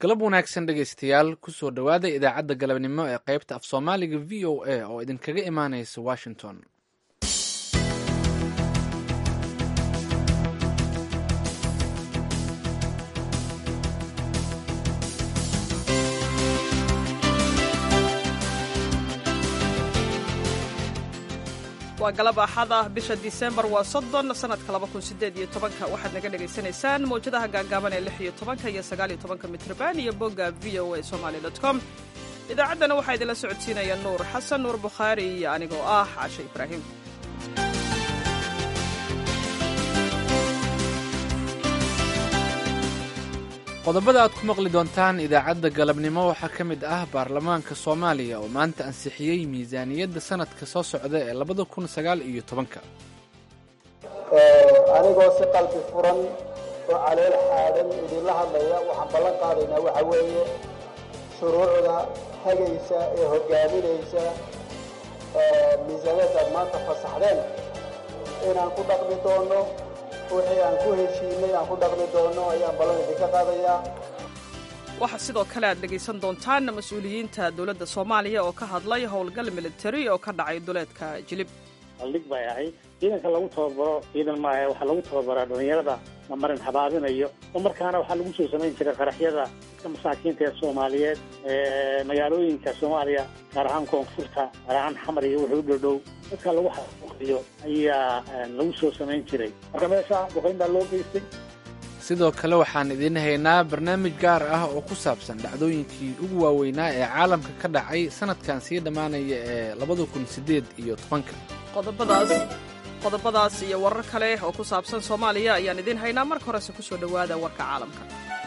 galab wanaagsan dhegaystayaal kusoo dhowaada idaacadda galabnimo ee qaybta af soomaaliga v o a oo idinkaga imaanaysa washington waa galab axad ah bisha disembar waa soddon sanadka laba kun sideed iyo tobanka waxaad naga dhagaysanaysaan mawjadaha gaagaaban ee lix iyo tobanka iyo sagaal iyo tobanka mitrban iyo bogga v o a somali dot com idaacaddana waxaa idinla socodsiinaya nuur xasan nuur bukhaari iyo anigoo ah caashe ibraahim qodobada aad ku maqli doontaan idaacadda galabnimo waxaa ka mid ah baarlamaanka soomaaliya oo maanta ansixiyey miisaaniyadda sanadka soo socda ee labada kun sagaal iyo tobanka anigoo si qalbi furan oo caleel xaadan idinla hadlaya waxaan ballan qaadaynaa waxa weeye shuruucda hagaysa ee hogaaminaysa miisaaniyaddaad maanta fasaxdeen inaan ku dhaqmi doonno wixii aan ku heshiinay aan ku dhaqmi doonno ayaan ballan idinka qaadayaa waxaa sidoo kale aad dhegaysan doontaan mas-uuliyiinta dowladda soomaaliya oo ka hadlay howlgal militari oo ka dhacay duleedka jilib aldhig bay ahayd ciidanka lagu tababaro ciidan maaha waxaa lagu tababaraa dhallinyarada la marin habaabinayo oo markaana waxaa lagu soo samayn jiray qaraxyada dadka masaakiinta ee soomaaliyeed ee magaalooyinka soomaaliya gaar ahaan koonfurta gaar ahaan xamar iyo wixii u dhowdhow dadka lagu xaqiyo ayaa lagu soo samayn jiray marka meesha duqayn baa loo geystay sidoo kale waxaan idiin haynaa barnaamij gaar ah oo ku saabsan dhacdooyinkii ugu waaweynaa ee caalamka ka dhacay sanadkan sii dhammaanaya ee labada kun siddeed iyo tobanka qodobadaas qodobadaas iyo warar kale oo ku saabsan soomaaliya ayaan idiin haynaa marka horese ku soo dhowaada warka caalamka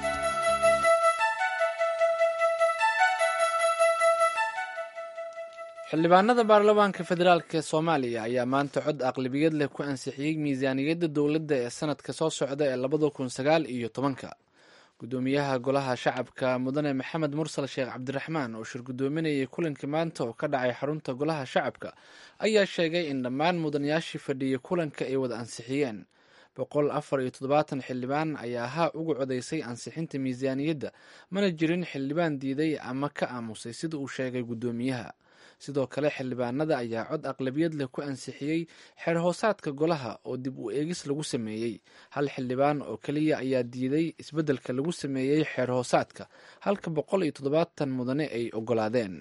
xildhibaanada baarlamaanka federaalk ee soomaaliya ayaa maanta cod aqlabiyad leh ku ansixiyey miisaaniyadda dowladda ee sanadka soo socda ee labada kun sagaal iyo tobanka gudoomiyaha golaha shacabka mudane maxamed mursal sheekh cabdiraxmaan oo shir gudoominayay kulanka maanta oo ka dhacay xarunta golaha shacabka ayaa sheegay in dhammaan mudanayaashii fadhiyay kulanka ay wada ansixiyeen boqol afar iyo toddobaatan xildhibaan ayaa ahaa uga codaysay ansixinta miisaaniyadda mana jirin xildhibaan diiday ama ka aamusay sida uu sheegay gudoomiyaha sidoo kale xildhibaanada ayaa cod aqlabiyad leh ku ansixiyey xeer hoosaadka golaha oo dib u eegis lagu sameeyey hal xildhibaan oo keliya ayaa diiday isbeddelka lagu sameeyey xeer hoosaadka halka boqol iyo toddobaatan mudane ay ogolaadeen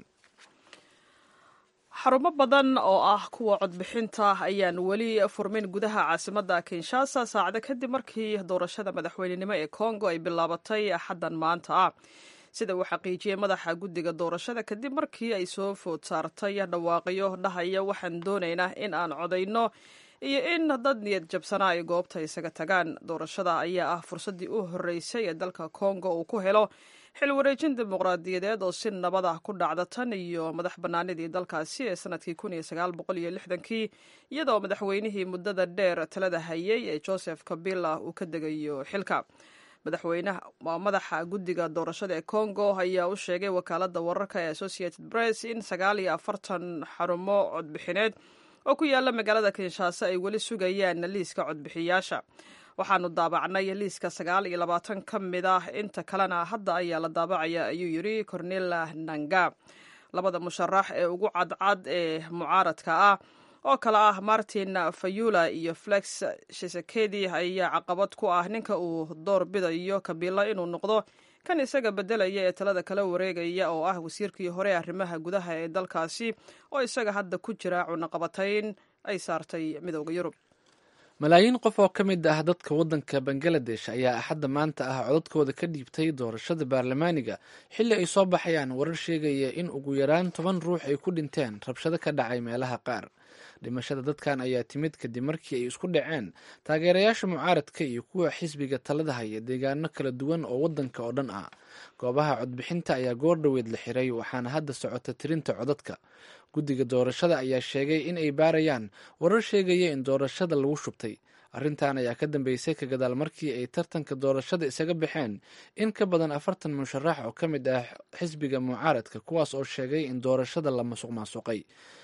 xarumo badan oo ah kuwa codbixinta ayaan weli furmin gudaha caasimadda kinshasa saacado kadib markii doorashada madaxweynenimo ee kongo ay bilaabatay xaddan maanta ah sida uu xaqiijiyey madaxa guddiga doorashada kadib markii ay soo food saartay dhawaaqyo dhahaya waxaan doonaynaa in aan codayno iyo in dad niyad jabsanaa ay goobta isaga tagaan doorashada ayaa ah fursaddii u horreysay ee dalka kongo uu ku helo xil wareejin dimuqraadiyadeed oo si nabad ah ku dhacda tan iyo madax bannaanidii dalkaasi ee sanadkii kun iyo sagaal boqol iyo lixdankii iyadoo madaxweynihii muddada dheer talada hayay ee joseph kabila uu ka degayo xilka madaxweynaha waa madaxa guddiga doorashada ee congo ayaa u sheegay wakaaladda wararka ee associated press in sagaal iyo afartan xarumo codbixineed oo ku yaala magaalada kinshasa ay weli sugayaan liiska codbixiyaasha waxaanu daabacnay liiska sagaal iyo labaatan ka mid ah inta kalena hadda ayaa la daabacaya ayuu yidhi cornela nanga labada musharax ee ugu cadcad ee mucaaradka ah oo kale ah martin fayula iyo flex shisekedi ayaa caqabad ku ah ninka uu door bidayo kabila inuu noqdo kan isaga bedelaya ee talada kala wareegaya oo ah wasiirkii hore arrimaha gudaha ee dalkaasi oo isaga hadda ku jira cunaqabatayn ay saartay midooda yurub malaayiin qof oo ka mid ah dadka waddanka bangaladesh ayaa axadda maanta ah codadkooda ka dhiibtay doorashada baarlamaaniga xilli ay soo baxayaan warar sheegaya in ugu yaraan toban ruux ay ku dhinteen rabshado ka dhacay meelaha qaar dhimashada dadkan ayaa timid kadib markii ay isku dhaceen taageerayaasha mucaaradka iyo kuwa xisbiga talada haya deegaano kala duwan oo waddanka oo dhan ah goobaha codbixinta ayaa goor dhoweed la xiray waxaana hadda socota tirinta codadka guddiga doorashada ayaa sheegay in ay baarayaan warar sheegaya in doorashada lagu shubtay arrintan ayaa ka dambeysay ka gadaal markii ay tartanka doorashada isaga baxeen in ka badan afartan musharax oo ka mid ah xisbiga mucaaradka kuwaas oo sheegay in doorashada la masuq maasuqay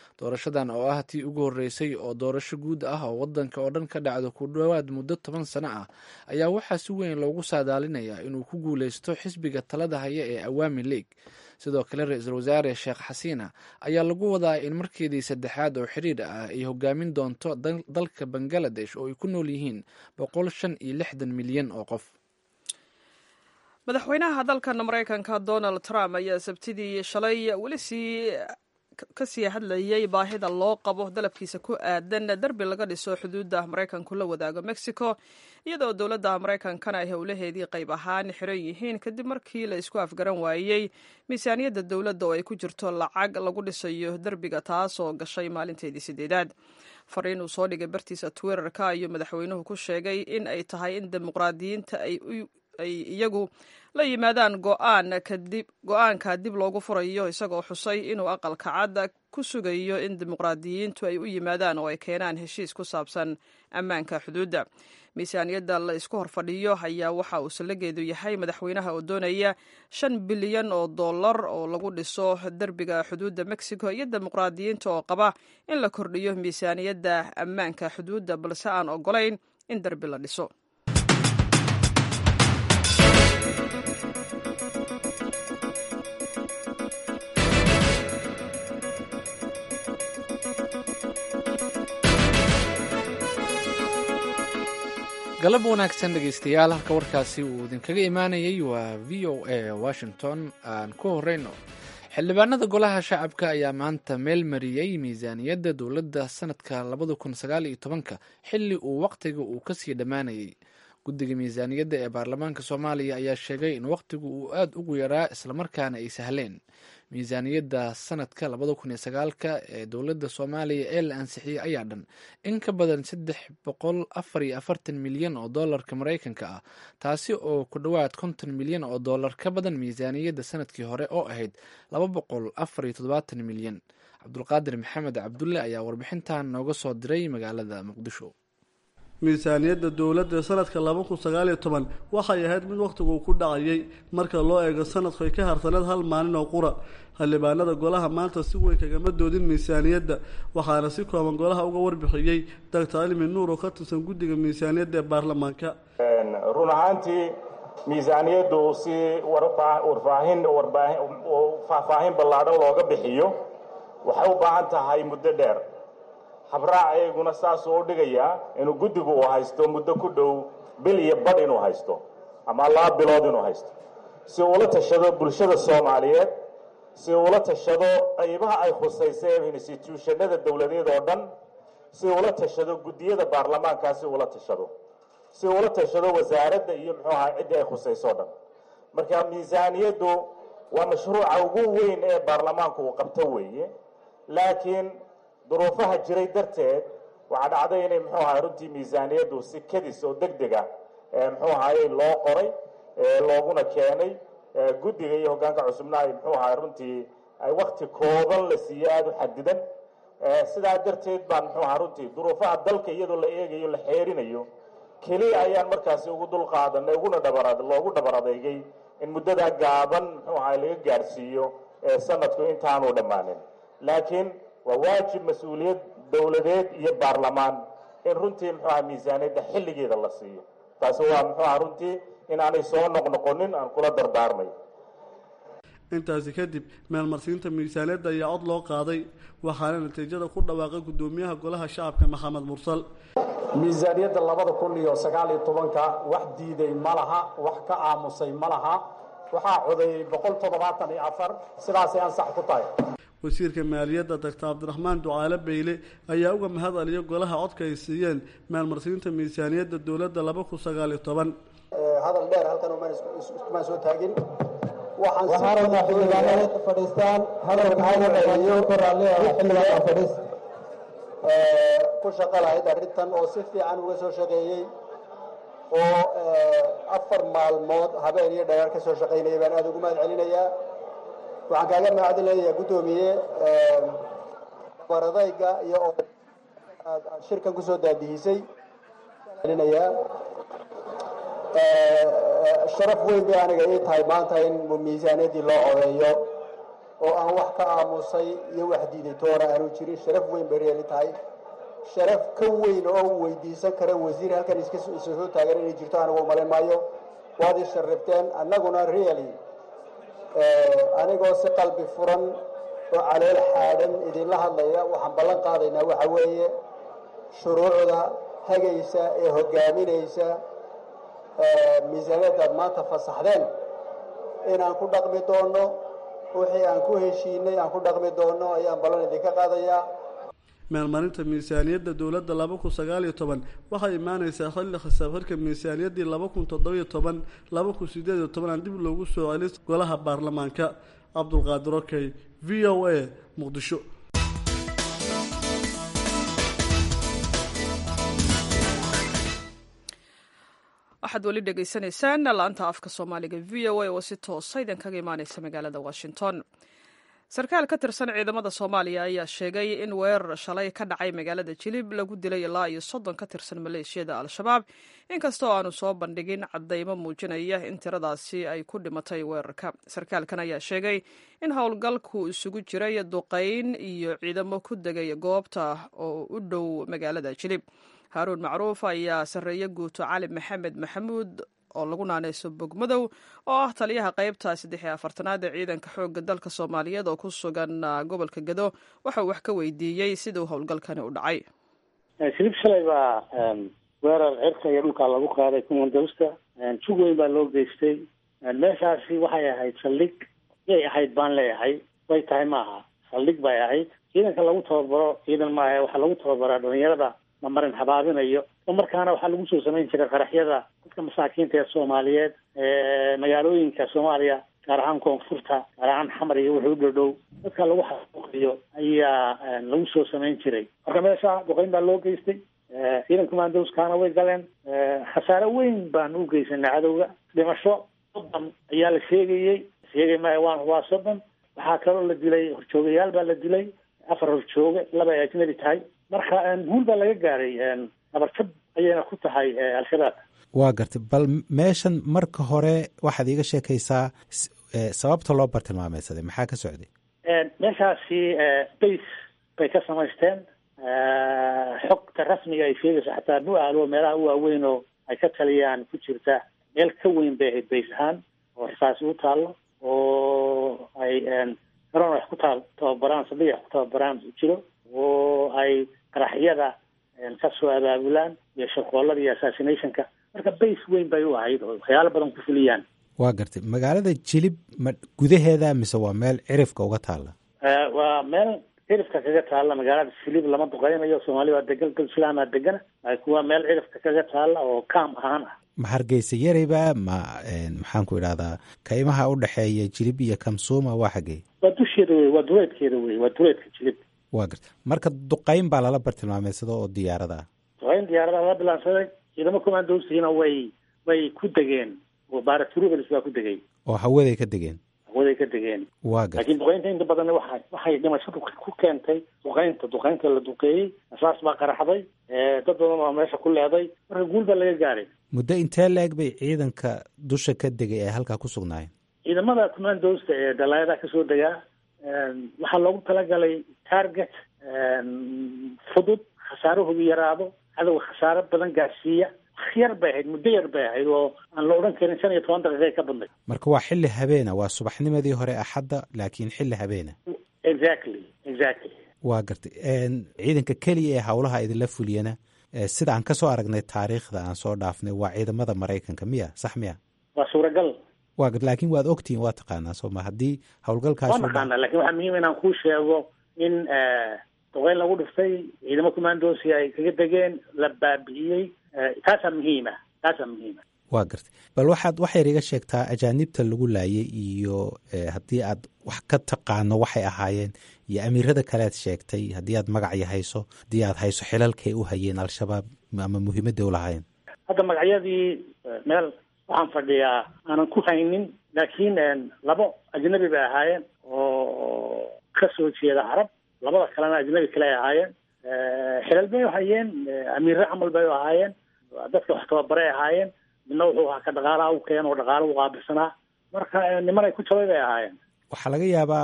doorashadan oo ah tii ugu horreysay oo doorasho guud ah oo waddanka oo dhan ka dhacdo ku dhowaad muddo toban sano ah ayaa waxaa si weyn loogu saadaalinayaa inuu ku guuleysto xisbiga talada haya ee awaami league sidoo kale ra-iisul wasaare sheekh xasiina ayaa lagu wadaa in markeedii saddexaad oo xiriir ah ay hogaamin doonto dalka bangaladesh oo ay ku nool yihiin boqol shan iyo lixdan milyan oo qof madaxweynaha dalkan maraykanka donald trump ayaa sabtidii shalay weli sii kasii hadlayay baahida loo qabo dalabkiisa ku aadan derbi laga dhiso xuduudda maraykanku la wadaago mexico iyadoo dowladda maraykankana ay howlaheedii qayb ahaan xiran yihiin kadib markii la isku afgaran waayey miisaaniyadda dowladda oo ay ku jirto lacag lagu dhisayo derbiga taasoo gashay maalinteedii sideedaad fariin uu soo dhigay bartiisa twitterka ayuu madaxweynuhu ku sheegay in ay tahay in dimuqraadiyiinta ay iyagu la yimaadaan go-aanka dib loogu furayo isagoo xusay inuu aqalka cadda ku sugayo in dimuqraadiyiintu ay u yimaadaan oo ay keenaan heshiis ku saabsan ammaanka xuduudda miisaaniyadda la isku horfadhiyo ayaa waxa uu sallageedu yahay madaxweynaha oo doonaya shan bilyan oo dollar oo lagu dhiso derbiga xuduudda mexico iyo dimuqraadiyiinta oo qaba in la kordhiyo miisaaniyadda ammaanka xuduudda balse aan ogolayn in derbi la dhiso galab wanaagsan dhegeystayaal halka warkaasi uu idinkaga imaanayay waa v o a washington aan ku horeyno xildhibaanada golaha shacabka ayaa maanta meel mariyey miisaaniyadda dowladda sanadka labada kun sagaal iyo tobanka xilli uu waqtiga uu kasii dhammaanayay guddiga miisaaniyadda ee baarlamaanka soomaaliya ayaa sheegay in waqtigu uu aada ugu yaraa islamarkaana ay sahleen miisaaniyadda sanadka labada kun iyo sagaalka ee dowladda soomaaliya ee la ansixiyey ayaa dhan in ka badan saddex boqol afar iyo afartan milyan oo dollarka maraykanka ah taasi oo ku dhowaad konton milyan oo dollar ka badan miisaaniyadda sanadkii hore oo ahayd laba boqol afar iyo toddobaatan milyan cabdulqaadir maxamed cabdulle ayaa warbixintan nooga soo diray magaalada muqdisho miisaaniyadda dowladda sanadka laba kun sagaal iyo toban waxay ahayd mid wakhtigu ku dhacayay marka loo eego sanadku ay ka harsaneed hal maalin oo qura xildhibaanada golaha maanta si weyn kagama doodin miisaaniyadda waxaana si kooban golaha uga warbixiyey doctor cilmi nuur oo ka tirsan guddiga miisaaniyadda ee baarlamaanka run ahaantii miisaaniyaddu si warfaahin faahfaahin ballaadhan looga bixiyo waxay u baahan tahay muddo dheer habraac eeguna saasuu u dhigayaa inuu guddigu uu haysto muddo ku dhow bil iyo badh inuu haysto ama laba bilood inuu haysto si uula tashado bulshada soomaaliyeed si uula tashado qaybaha ay khusaysa instituushanada dowladeed oo dhan si uula tashado guddiyada baarlamaankaa si uula tashado si uula tashado wasaaradda iyo muxuu ahaa ciddii ay khusayso o dhan marka miisaaniyaddu waa mashruuca ugu weyn ee baarlamaanku uu qabto weeye laakiin duruufaha jiray darteed waxaa dhacday inay muxuu ahay runtii miisaaniyaddu si kadis oo deg deg ah muxuu ahaye loo qoray looguna keenay guddiga iyo hoggaanka cusubna ay muxuu ahay runtii ay wakti kooban la siiyo aada u xadidan sidaa darteed baan muxuu ahaa runtii duruufaha dalka iyadoo la eegayo la xeerinayo keliya ayaan markaasi ugu dul qaadanay uguna dhabar loogu dhabar adeegay in muddadaa gaaban muxuu ahay laga gaadhsiiyo sanadku intaanu dhammaanin laakiin waa waajib mas-uuliyad dowladeed iyo baarlamaan in runtii muxuu aha miisaaniyadda xilligeeda la siiyo taasi waa muxuu aha runtii inaanay soo noqnoqonin aan kula dardaarmay intaasi kadib meelmarsiinta miisaaniyadda ayaa cod loo qaaday waxaana natiijada ku dhawaaqay guddoomiyaha golaha shacabka maxamed mursal miisaaniyadda labada kun iyo sagaal iyo tobanka wax diiday ma laha wax ka aamusay ma laha waxaa codeeyey boqol toddobaatan iyo afar sidaasay ansax ku tahay wasiirka maaliyadda doctor cabdiraxmaan ducaale beyle ayaa uga mahad celiyo golaha codka ay siiyeen maalmarsiinta miisaaniyadda dowladda laba kun sagaal iyo toban hadal dheer halkan umaan soo taagin waxaan rabnaa xildhibaanada fadhiistaan hadalka hadalayo xildhibaan fadhiis ku shaqo lahayd arrintan oo si fiican uga soo shaqeeyey oo afar maalmood habeen iyo dhayaar ka soo shaqaynaya baan aada ugu mahad celinayaa waxaan kaaga mahadcelinayaa guddoomiye baradayga iyo oo aad shirkan kusoo daadihisay celinayaa sharaf weyn bay aniga ii tahay maanta in miisaaniyaddii loo codeeyo oo aan wax ka aamusay iyo wax diiday toona aanu jirin sharaf weyn bay reeli tahay sharaf ka weyn oo u weydiisan kara wasiir halkan iska soo taagan inay jirto anigu malin maayo waad ii sharrifteen annaguna reali anigoo si qalbi furan oo caleel xaadhan idinla hadlaya waxaan ballan qaadaynaa waxa weeye shuruucda hagaysa ee hogaaminaysa miisaaniyaddaad maanta fasaxdeen inaan ku dhaqmi doonno wixii aan ku heshiinay aan ku dhaqmi doonno ayaan ballan idinka qaadayaa meelmarinta miisaaniyadda dowladda laba kun sagaal iyo toban waxay imaaneysaa xilli xisaab xirka miisaaniyaddii laba kun toddobiyo toban laba kun sideed iyo toban aan dib loogu soo celis golaha baarlamaanka cabdulqaadir okey v o a muqdisho waxaad weli dhegaysanaysaan laanta afka soomaaliga v o a oo si toosa idinkaga imaaneysa magaalada washington sarkaal ka tirsan ciidamada soomaaliya ayaa sheegay in weerar shalay ka dhacay magaalada jilib lagu dilay ilaa iyo soddon ka tirsan maleeshiyada al-shabaab inkastoo aanu soo bandhigin caddaymo muujinaya in tiradaasi ay ku dhimatay weerarka sarkaalkan ayaa sheegay in howlgalku isugu jiray duqayn iyo ciidamo ku degay goobta oo u dhow magaalada jilib haaruun macruuf ayaa sarreeye guuto cali maxamed maxamuud oo lagu naaneyso bogmadow oo ah taliyaha qaybta saddex iyo afartanaad ee ciidanka xoogga dalka soomaaliyeed oo ku sugan gobolka gado waxauu wax ka weydiiyey siduu howlgalkani u dhacay silib shalay baa weerar cirka iyo dhulkaa lagu qaaday kumandowsta jug weyn baa loo geystay meeshaasi waxay ahayd saldhig yay ahayd baan leeyahay way tahay maaha saldhig bay ahayd ciidanka lagu tababaro ciidan maaha waxaa lagu tababaraa dhalinyarada mamarin habaabinayo oo markaana waxaa lagu soo samayn jiray qaraxyada dadka masaakiinta ee soomaaliyeed magaalooyinka soomaaliya gaar ahaan koonfurta gaar ahaan xamar iyo wixii u dhowdhow dadka lagu xaquuqiyo ayaa lagu soo samayn jiray marka meesha duqeyn baa loo geystay ciidanka mandowskaana way galeen khasaare weyn baan u geysanay cadowga dhimasho soddon ayaa la sheegayey sheegay maya waan waa soddon waxaa kaloo la dilay horjoogayaal baa la dilay afar horjooge laba ay ajnabi tahay marka guul baa laga gaaray nabarjab ayayna ku tahay al-shabaab waa gartay bal meeshan marka hore waxaad iiga sheekaysaa sababta loo bartilmaameysaday maxaa ka socday meeshaasi base bay ka samaysteen xogta rasmiga ay sheegayso xataa bu-aalo meelaha u waaweyn oo ay ka taliyaan ku jirta meel ka weyn bay ahayd base ahaan oo xisaasi u taallo oo ay garoon wax ku taa tababaraan saldhig wax ku tababaraan jiro oo ay qaraxyada ka soo abaabulaan iyo shaqoolada iyo assassinationka marka base weyn bay u ahayd oo waxyaalo badan ku fuliyaan waa gartay magaalada jilib ma gudaheeda mise waa meel cirifka uga taalla waa meel cirifka kaga taalla magaalada jilib lama duqeynayo soomaali waa degan galslaamaa degana laakiin waa meel cirifka kaga taalla oo kaam ahaan ah ma hargeysa yarayba ma maxaan ku idhahdaa kaymaha u dhexeeya jilib iyo kamsuuma waa xaggey waa dusheeda wey waa duleedkeeda wey waa duleedka jilib waa garta marka duqeyn baa lala bartilmaameysado oo diyaarada ah duqeyn diyaarada lala bilaansaday ciidamo commandosiina way way ku degeen oo baaratrubels baa ku degay oo hawaday ka degeen hawaday ka degeen waa garta laakiin duqeynta inta badan waxa waxay dhimashadu ku keentay duqeynta duqeynta la duqeeyey asaas baa qaraxday dad badan baa meesha ku leeday marka guul baa laga gaaray muddo intee la-eg bay ciidanka dusha ka degay ee halkaa ku sugnaayeen ciidamada commandosta ee dalaayadaha kasoo degaa waxaa loogu talagalay target fudud khasaarahoodu yaraado cadowga khasaaro badan gaarsiiya yar bay ahayd muddo yar bay ahayd oo aan la odhan karin shan iyo toban daqiiqay ka badnay marka waa xilli habeena waa subaxnimadii hore axadda laakiin xilli habeena exactly exactly waa gartay ciidanka keliya ee howlaha idinla fuliyana sida aan kasoo aragnay taariikhda aan soo dhaafnay waa ciidamada maraykanka miya sax miya waa suuragal waa laakiin waad ogtihiin waa taqaanaa sooma haddii howlgalkaas waa naqaana lakin waxaa muhiim inaan kuu sheego in duqeyn lagu dhiftay ciidamo commandosi ay kaga degeen la baabi'iyey taasaa muhiima taasaa muhiima waa gartay bal waxaad waxayr iga sheegtaa ajaanibta lagu laayay iyo haddii aad wax ka taqaano waxay ahaayeen iyo amiirada kalead sheegtay haddii aad magacya hayso haddii aad hayso xilalkay u hayeen al-shabaab ama muhiimadday u lahaayeen hadda magacyadii meel waxaan fadhiyaa aanan ku haynin laakiin labo ajnabi bay ahaayeen oo kasoo jeeda carab labada kalena ajnabi kale ay ahaayeen xilal bay hayeen amiirre camal bay ahaayeen dadka wax tababaray ahaayeen midna wuxuu ahaa ka dhaqaalaha u keen oo dhaqaala u qaabilsanaa marka niman ay ku jabay bay ahaayeen waxaa laga yaabaa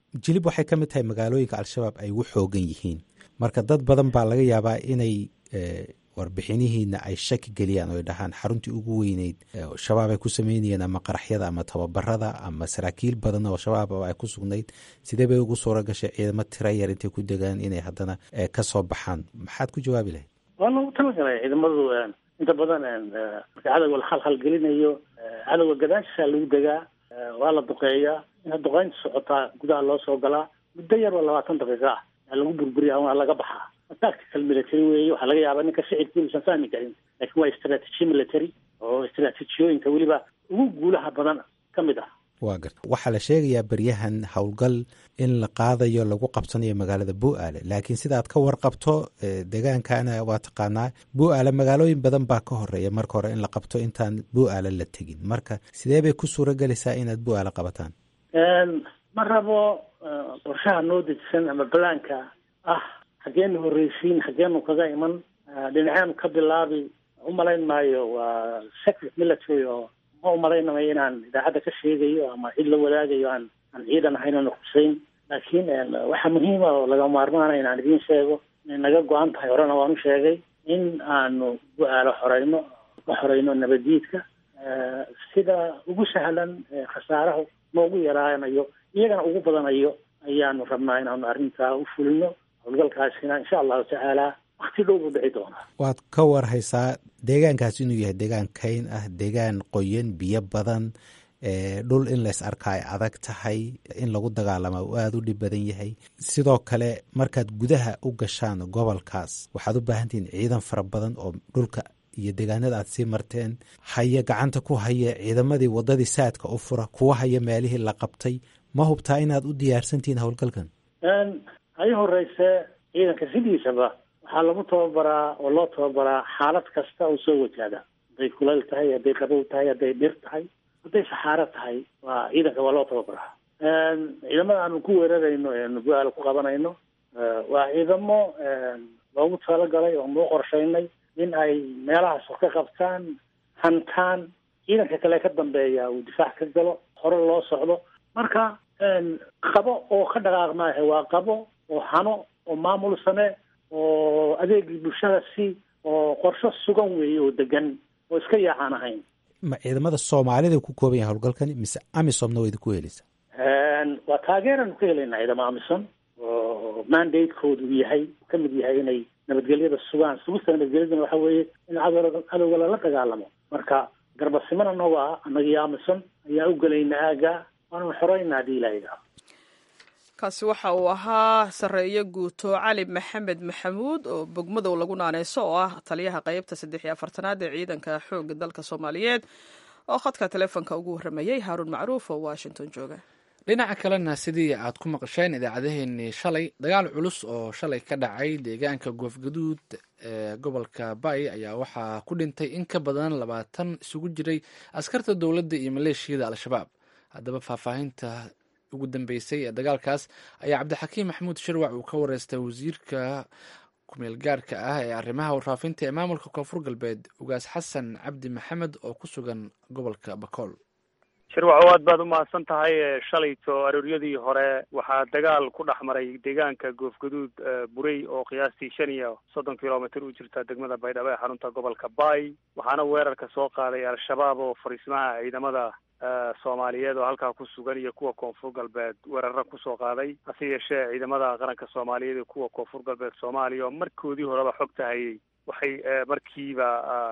jilib waxay ka mid tahay magaalooyinka al-shabaab ay ugu xoogan yihiin marka dad badan baa laga yaabaa inay warbixinihiina ay shaki geliyaan oo ay dhahaan xaruntii ugu weyneyd shabaab ay ku sameynayeen ama qaraxyada ama tababarada ama saraakiil badan oo shabaab ay ku sugnayd sidee bay ugu suura gashay ciidamo tira yar intay ku degaan inay haddana ka soo baxaan maxaad ku jawaabi lahayd waa lagu talagalay ciidamadu inta badan marka cadowga la khalkhalgelinayo cadowga gadaashiisa lagu degaa waa la duqeeyaa ina duqeynta socotaa gudaha loo soo galaa muddo yar oo labaatan daqiiqa ah aa lagu burburiya waa laga baxaa tactical military weeye waxaa laga yaabaa ninka shicibkii uusan fahmi karin laakiin waa strategy military oo istraatijiyooyinka weliba ugu guulaha badan ka mid ah waa garta waxaa la sheegayaa beryahan howlgal in la qaadayo lagu qabsanayo magaalada bu-aale laakiin sidaad ka warqabto degaankana waa taqaanaa bu-aale magaalooyin badan baa ka horeeya marka hore in la qabto intaan bu-aale la tegin marka sidee bay ku suura gelaysaa inaad bu-aale qabataan ma rabo qorshaha noo dejisan ama balaanka ah xageenu horreysiin xageenu kaga iman dhinaceenu ka bilaabi umalayn maayo waa secret military oo ma umalaynamayo inaan idaacadda ka sheegayo ama cid la wadaagayo aan aan ciidan ahayn oona xuseyn laakiin waxaa muhiima oo laga maarmaana inaan idiin sheego inay naga go-an tahay horena waan u sheegay in aanu bu-aalo xoreyno ka xoreyno nabaddiidka sida ugu sahlan khasaaraha noogu yaraanayo iyagana ugu badanayo ayaanu rabnaa inaanu arrintaa u fulino howlgalkaasina insha allahu tacaala wakti dhow buu dhici doonaa waad ka warhaysaa deegaankaas inuu yahay deegaan kayn ah deegaan qoyan biyo badan dhul in lays arkaa ay adag tahay in lagu dagaalama uu aada u dhib badan yahay sidoo kale markaad gudaha u gashaan gobolkaas waxaad u baahantihiin ciidan fara badan oo dhulka iyo deegaanada aad sii marteen haya gacanta ku haya ciidamadii waddadii saadka u fura kuwa haya meelihii la qabtay ma hubtaa inaad u diyaarsantihiin howlgalkan hay horeyse ciidanka sidiisaba waxaa lagu tababaraa oo loo tababaraa xaalad kasta oo soo wajahda hadday kulayl tahay hadday qabow tahay hadday dhir tahay hadday saxaaro tahay waa ciidanka waa loo tababaraa ciidamada aanu ku weerarayno eenu bu-aala ku qabanayno waa ciidamo loogu talagalay oo nuu qorshaynay in ay meelahaas wax ka qabtaan hantaan ciidanka kale ka dambeeya uu difaac ka galo hore loo socdo marka qabo oo ka dhaqaaq maahe waa qabo oo hano oo maamul same oo adeegii bulshada si oo qorsho sugan weeye oo degan oo iska yaacaan ahayn ma ciidamada soomaalida ku kooban yahay howlgalkani mise amisomna waa idinku heleysa waa taageeranu ka helaynaa ciidamo amison oo mandatekoodu yahay ka mid yahay inay nabadgelyada sugaan sugista nabadgelyaduna waxa weeye in cadow cadowga lala dagaalamo marka garbasimana nogo ah anagii amison ayaa u gelayna aaga waanu xoreyna haddii ilaahiga kaasi waxa uu ahaa sarreeye guuto cali maxamed maxamuud oo bogmadow lagu naaneyso oo ah taliyaha qeybta saddex iyo afartanaad ee ciidanka xoogga dalka soomaaliyeed oo khadka taleefonka ugu warramayey haaruun macruuf oo washington jooga dhinaca kalena sidii aad ku maqasheen idaacadeheennii shalay dagaal culus oo shalay ka dhacay deegaanka goofgaduud ee gobolka bay ayaa waxaa ku dhintay in ka badan labaatan isugu jiray askarta dowladda iyo maleeshiyada al-shabaab haddaba faahfaahinta ugu dambeysay ee dagaalkaas ayaa cabdixakiim maxamuud shirwac uu ka wareystay wasiirka kumeel gaarka ah ee arrimaha warfaafinta ee maamulka koonfur galbeed ugaas xasan cabdi maxamed oo ku sugan gobolka bakool shirwaco aad baad umahadsan tahay shalayto arooryadii hore waxaa dagaal ku dhex maray deegaanka goofgaduud burey oo qiyaastii shan iyo soddon kilomitr u jirta degmada baydhabo ee xarunta gobolka bay waxaana weerarka soo qaaday al-shabaab oo fariismaha ciidamada soomaaliyeed oo halkaa ku sugan iyo kuwa koonfur galbeed weeraro kusoo qaaday hase yeeshee ciidamada qaranka soomaaliyeed iyo kuwa koonfur galbeed soomaaliya oo markoodii horeba xogta hayay waxay markiiba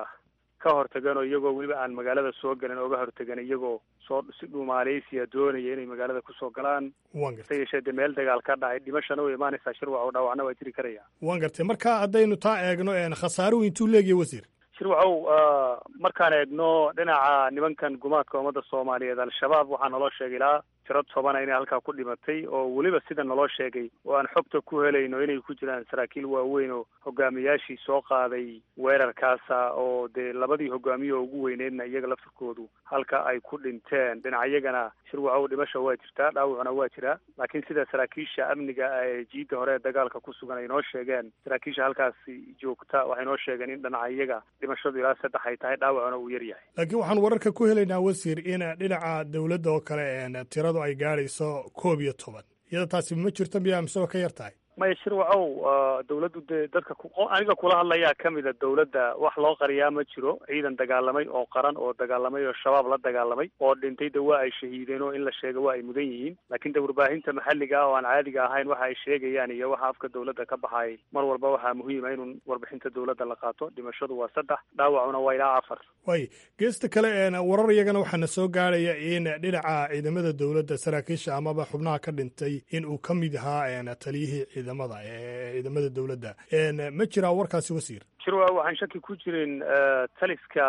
ka hortageen oo iyagoo weliba aan magaalada soo gelin oga hortageen iyagoo soo si dhuumaaleysiya doonaya inay magaalada kusoo galaan hase yeeshee dee meel dagaal ka dhacay dhimashana way imaanaysaa shirwac oo dhaawacna waa jiri karaya waan gartay marka haddaynu taa eegno khasaaruhu intuu leegyahy wasiir shirwacow markaan eegno dhinaca nimankan gumaadka ummadda soomaaliyeed al-shabaab waxaa naloo sheegay ilaa tiro tobana inay halkaa ku dhimatay oo weliba sida naloo sheegay oo aan xogta ku helayno inay ku jiraan saraakiil waaweyn oo hogaamiyaashii soo qaaday weerarkaasa oo dee labadii hogaamiye oo ugu weyneydna iyaga laftirkoodu halka ay ku dhinteen dhinaciyagana shirwacow dhimasha waa jirtaa dhaawacuna waa jiraa laakiin sida saraakiisha amniga ee jiidda hore ee dagaalka ku sugan ay noo sheegeen saraakiisha halkaasi joogta waxay noo sheegeen in dhinacayaga dhimashadu ilaa saddex ay tahay dhaawacuna uu yar yahay laakiin waxaan wararka ku helaynaa wasiir in dhinaca dowladda oo kale tiradu ay gaadhayso koob iyo toban iyada taasi ma jirto miyaa mise waa ka yar tahay maya shirwacow dawladdu dee dadka aniga kula hadlayaa ka mida dawladda wax loo qariyaa ma jiro ciidan dagaalamay oo qaran oo dagaalamay oo shabaab la dagaalamay oo dhintay de waa ay shahiideen oo in la sheego waa ay mudan yihiin laakiin de warbaahinta maxalliga ah oo aan caadiga ahayn waxa ay sheegayaan iyo waxa afka dawladda ka baxaayay mar walba waxaa muhiima inuu warbixinta dawladda la qaato dhimashadu waa saddex dhaawacuna waa ilaa afar way geesta kale warar iyagana waxaana soo gaaraya in dhinaca ciidamada dawladda saraakiisha amaba xubnaha ka dhintay in uu ka mid ahaa taliyihii ciidamada ciidamada dawladda ma jiraa warkaasi wasiir shirwa waxaan shaki ku jirin taliska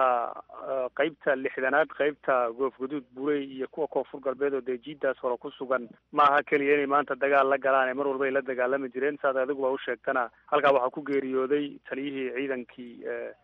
qeybta lixdanaad qeybta goofguduud burey iyo kuwa koonfur galbeed oo dee jiidaas hore ku sugan maaha keliya inay maanta dagaal la galaan ee mar walba ay la dagaalami jireen saad adiguba u sheegtana halkaa waxaa ku geeriyooday taliyihii ciidankii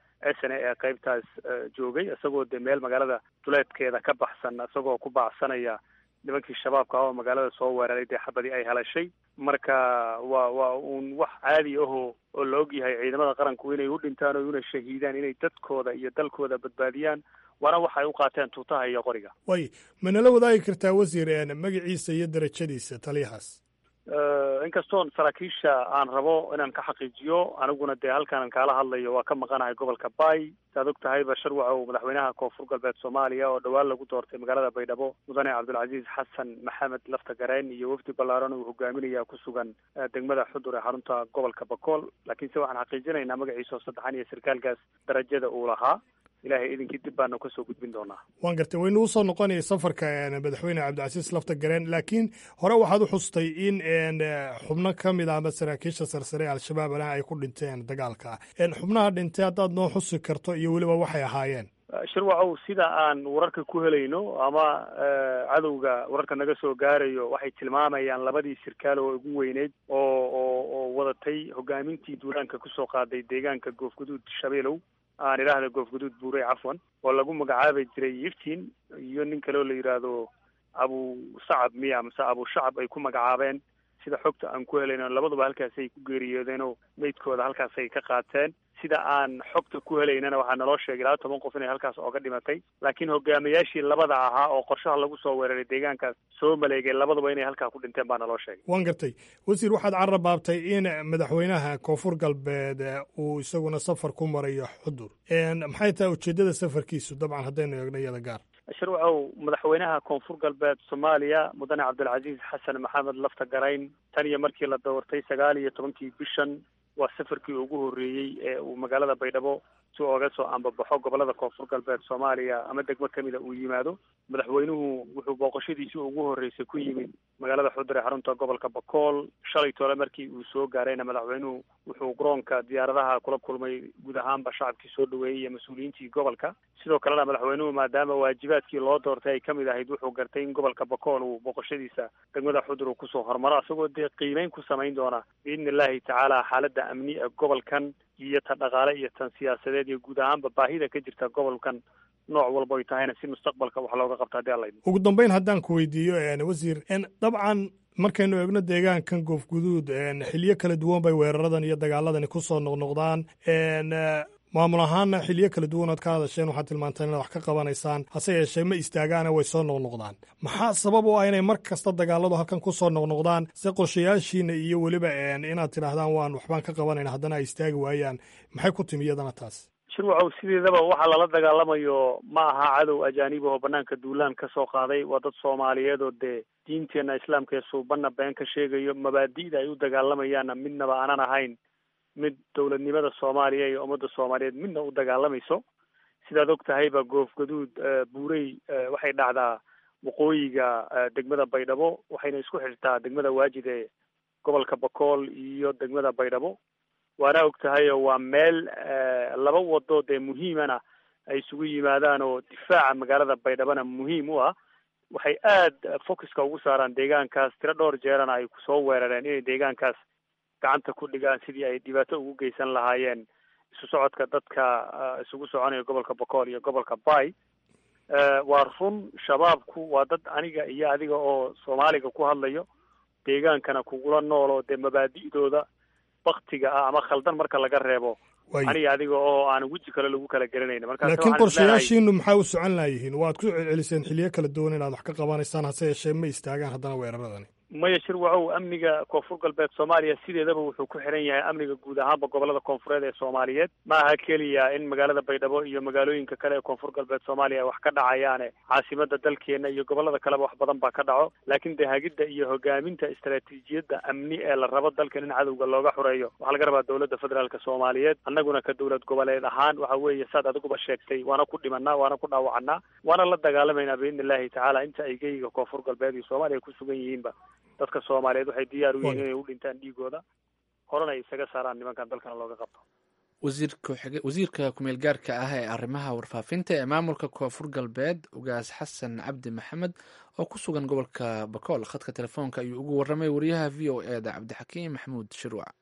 s n a ee qeybtaas joogay isagoo dee meel magaalada duleedkeeda ka baxsan isagoo ku baacsanaya nimankii shabaabka ah oo magaalada soo weeraray dee xabadii ay helashay marka waa waa uun wax caadi ahoo oo la og yahay ciidamada qaranku inay u dhintaan oo una shahiidaan inay dadkooda iyo dalkooda badbaadiyaan waana waxa ay u qaateen tuutaha iyo qoriga way ma nala wadaagi kartaa wasiir magaciisa iyo darajadiisa taliyahaas inkastoon saraakiisha aan rabo inaan ka xaqiijiyo aniguna dee halkaan kaala hadlayo waa ka maqanahay gobolka bay saad og tahayba sharwacow madaxweynaha koonfur galbeed soomaaliya oo dhowaan lagu doortay magaalada baydhabo mudane cabdulcaziiz xasan maxamed lafta gareen iyo wafdi ballaaran uu hogaaminaya ku sugan degmada xudur ee xarunta gobolka bakool laakiinse waxaan xaqiijinaynaa magaciisa oo saddexan iyo sarkaalkaas darajada uu lahaa ilahay idinkii dib baanu kasoo gudbin doonaa waan gartay waynu usoo noqonaya safarka madaxweyne cabdicasiis lafta gareen laakiin hore waxaad u xustay in xubno ka mid ah ama saraakiisha sarsare al-shabaab alaha ay ku dhinteen dagaalka xubnaha dhintay haddaad noo xusi karto iyo weliba waxay ahaayeen shirwacow sida aan wararka ku helayno ama cadowga wararka naga soo gaarayo waxay tilmaamayaan labadii sirkaal oo ugu weyneyd oo oo oo wadatay hogaamintii duulaanka kusoo qaaday deegaanka goofguduud shabeelow aan idhaahda goofguduud buurey cafwan oo lagu magacaabi jiray iftiin iyo nin kale oo la yidhaahdo abu sacab miya mase abu shacab ay ku magacaabeen sida xogta aan ku helayno labaduba halkaasay ku geeriyoodeen oo meydkooda halkaasay ka qaateen sida aan xogta ku helaynana waxaa naloo sheegay laba toban qof inay halkaas ooga dhimatay laakiin hogaamiyaashii labada ahaa oo qorshaha lagu soo weeraray deegaankaas soo maleegay labaduba inay halkaa ku dhinteen baa naloo sheegay waan gartay wasiir waxaad carrabaabtay in madaxweynaha koonfur galbeed uu isaguna safar ku marayo xudur maxay tahay ujeeddada safarkiisu dabcan haddaynu eegno iyada gaar shirwacow madaxweynaha koonfur galbeed soomaaliya mudane cabdilcaziiz xasan maxamed lafta garayn tan iyo markii la doortay sagaal iyo tobankii bishan waa safarkii ugu horreeyey ee uu magaalada baydhabo si ooga soo ambabaxo gobolada koonfur galbeed soomaaliya ama degmo kamida uu yimaado madaxweynuhu wuxuu booqashadiisii ugu horreysay ku yimid magaalada xudur ee xarunta gobolka bakool shalay tole markii uu soo gaarayna madaxweynuhu wuxuu garoonka diyaaradaha kula kulmay guud ahaanba shacabkii soo dhaweeyey iyo mas-uuliyiintii gobolka sidoo kalena madaxweynuhu maadaama waajibaadkii loo doortay ay kamid ahayd wuxuu gartay in gobolka bakool uu booqashadiisa degmada xudur uu kusoo hormaro isagoo dee qiimeyn ku samayn doona biidni illaahi tacaala xaaladda amni ee gobolkan iyo tan dhaqaale iyo tan siyaasadeed iyo guud ahaanba baahida ka jirta gobolkan nooc walba ay tahayna si mustaqbalka wax looga qabto haddii alla ugu dambeyn haddaan ku weydiiyo wasiir dabcan markaynu eegno deegaankan goofguduud xiliyo kala duwan bay weeraradan iyo dagaaladani kusoo noqnoqdaan maamul ahaana xiliyo kala duwan ood ka hadasheen waxaad tilmaanteen inaad wax ka qabanaysaan hase yeeshee ma istaagaana way soo noqnoqdaan maxaa sabab u ah inay mar kasta dagaaladu halkan kusoo noqnoqdaan se qorshayaashiina iyo weliba inaad tidhaahdaan waan waxbaan ka qabanayna haddana ay istaagi waayaan maxay ku timi iyadana taas shirwacow sideedaba waxaa lala dagaalamayo ma aha cadow ajaanib oo banaanka duulaan ka soo qaaday waa dad soomaaliyeed oo dee diinteena islaamka ee suubanna been ka sheegayo mabaadi'da ay u dagaalamayaanna midnaba aanan ahayn mid dowladnimada soomaaliya iyo ummadda soomaaliyeed midna u dagaalamayso sidaad og tahayba goofgaduud buurey waxay dhacdaa waqooyiga degmada baydhabo waxayna isku xirtaa degmada waajid ee gobolka bakool iyo degmada baydhabo waana og tahayo waa meel laba wado dee muhiimana ay isugu yimaadaan oo difaaca magaalada baydhabona muhiim u ah waxay aada focuska ugu saaraan deegaankaas tiro dhowr jeerana ay kusoo weerareen inay deegaankaas gacanta ku dhigaan sidii ay dhibaato ugu geysan lahaayeen isu socodka dadka isugu soconaya gobolka bakool iyo gobolka bay waa run shabaabku waa dad aniga iyo adiga oo soomaaliga ku hadlayo deegaankana kugula nool oo dee mabaadi'dooda baktiga ah ama khaldan marka laga reebo aniga adiga oo aan weji kale lagu kala gelinayna laakiin qorshayaashiinu maxaa u socon laayihiin waad ku celceliseen xiliyo kala duwan inaad wax ka qabanaysaan hase yeeshee ma istaagaan haddana weeraradani maya shirwacow amniga koonfur galbeed soomaaliya sideedaba wuxuu ku xiran yahay amniga guud ahaanba gobolada koonfureed ee soomaaliyeed ma aha keliya in magaalada baydhabo iyo magaalooyinka kale ee koonfur galbeed soomaaliya wax ka dhacayaane caasimada dalkeena iyo gobolada kaleba wax badan baa ka dhaco laakiin dee hagidda iyo hogaaminta istaraatiijiyadda amni ee la rabo dalkan in cadowga looga xureeyo waxaa laga rabaa dowladda federaalk soomaaliyeed annaguna ka dowlad goboleed ahaan waxa weeye saad adiguba sheegtay waana ku dhimanaa waana ku dhaawacanaa waana la dagaalamaynaa biidni illahi tacaala inta ay geyga koonfur galbeed iyo soomaaliya ku sugan yihiinba dadka soomaaliyeed waxay diyaar u yihiin inay u dhintaan dhiigooda horena ay isaga saaraan nimankan dalkana looga qabto wasiirka wasiirka kumeel gaarka ah ee arrimaha warfaafinta ee maamulka koonfur galbeed ugaas xasan cabdi maxamed oo ku sugan gobolka bakool khadka telefoonka ayuu ugu warramay wariyaha v o e da cabdixakiim maxamuud shirwac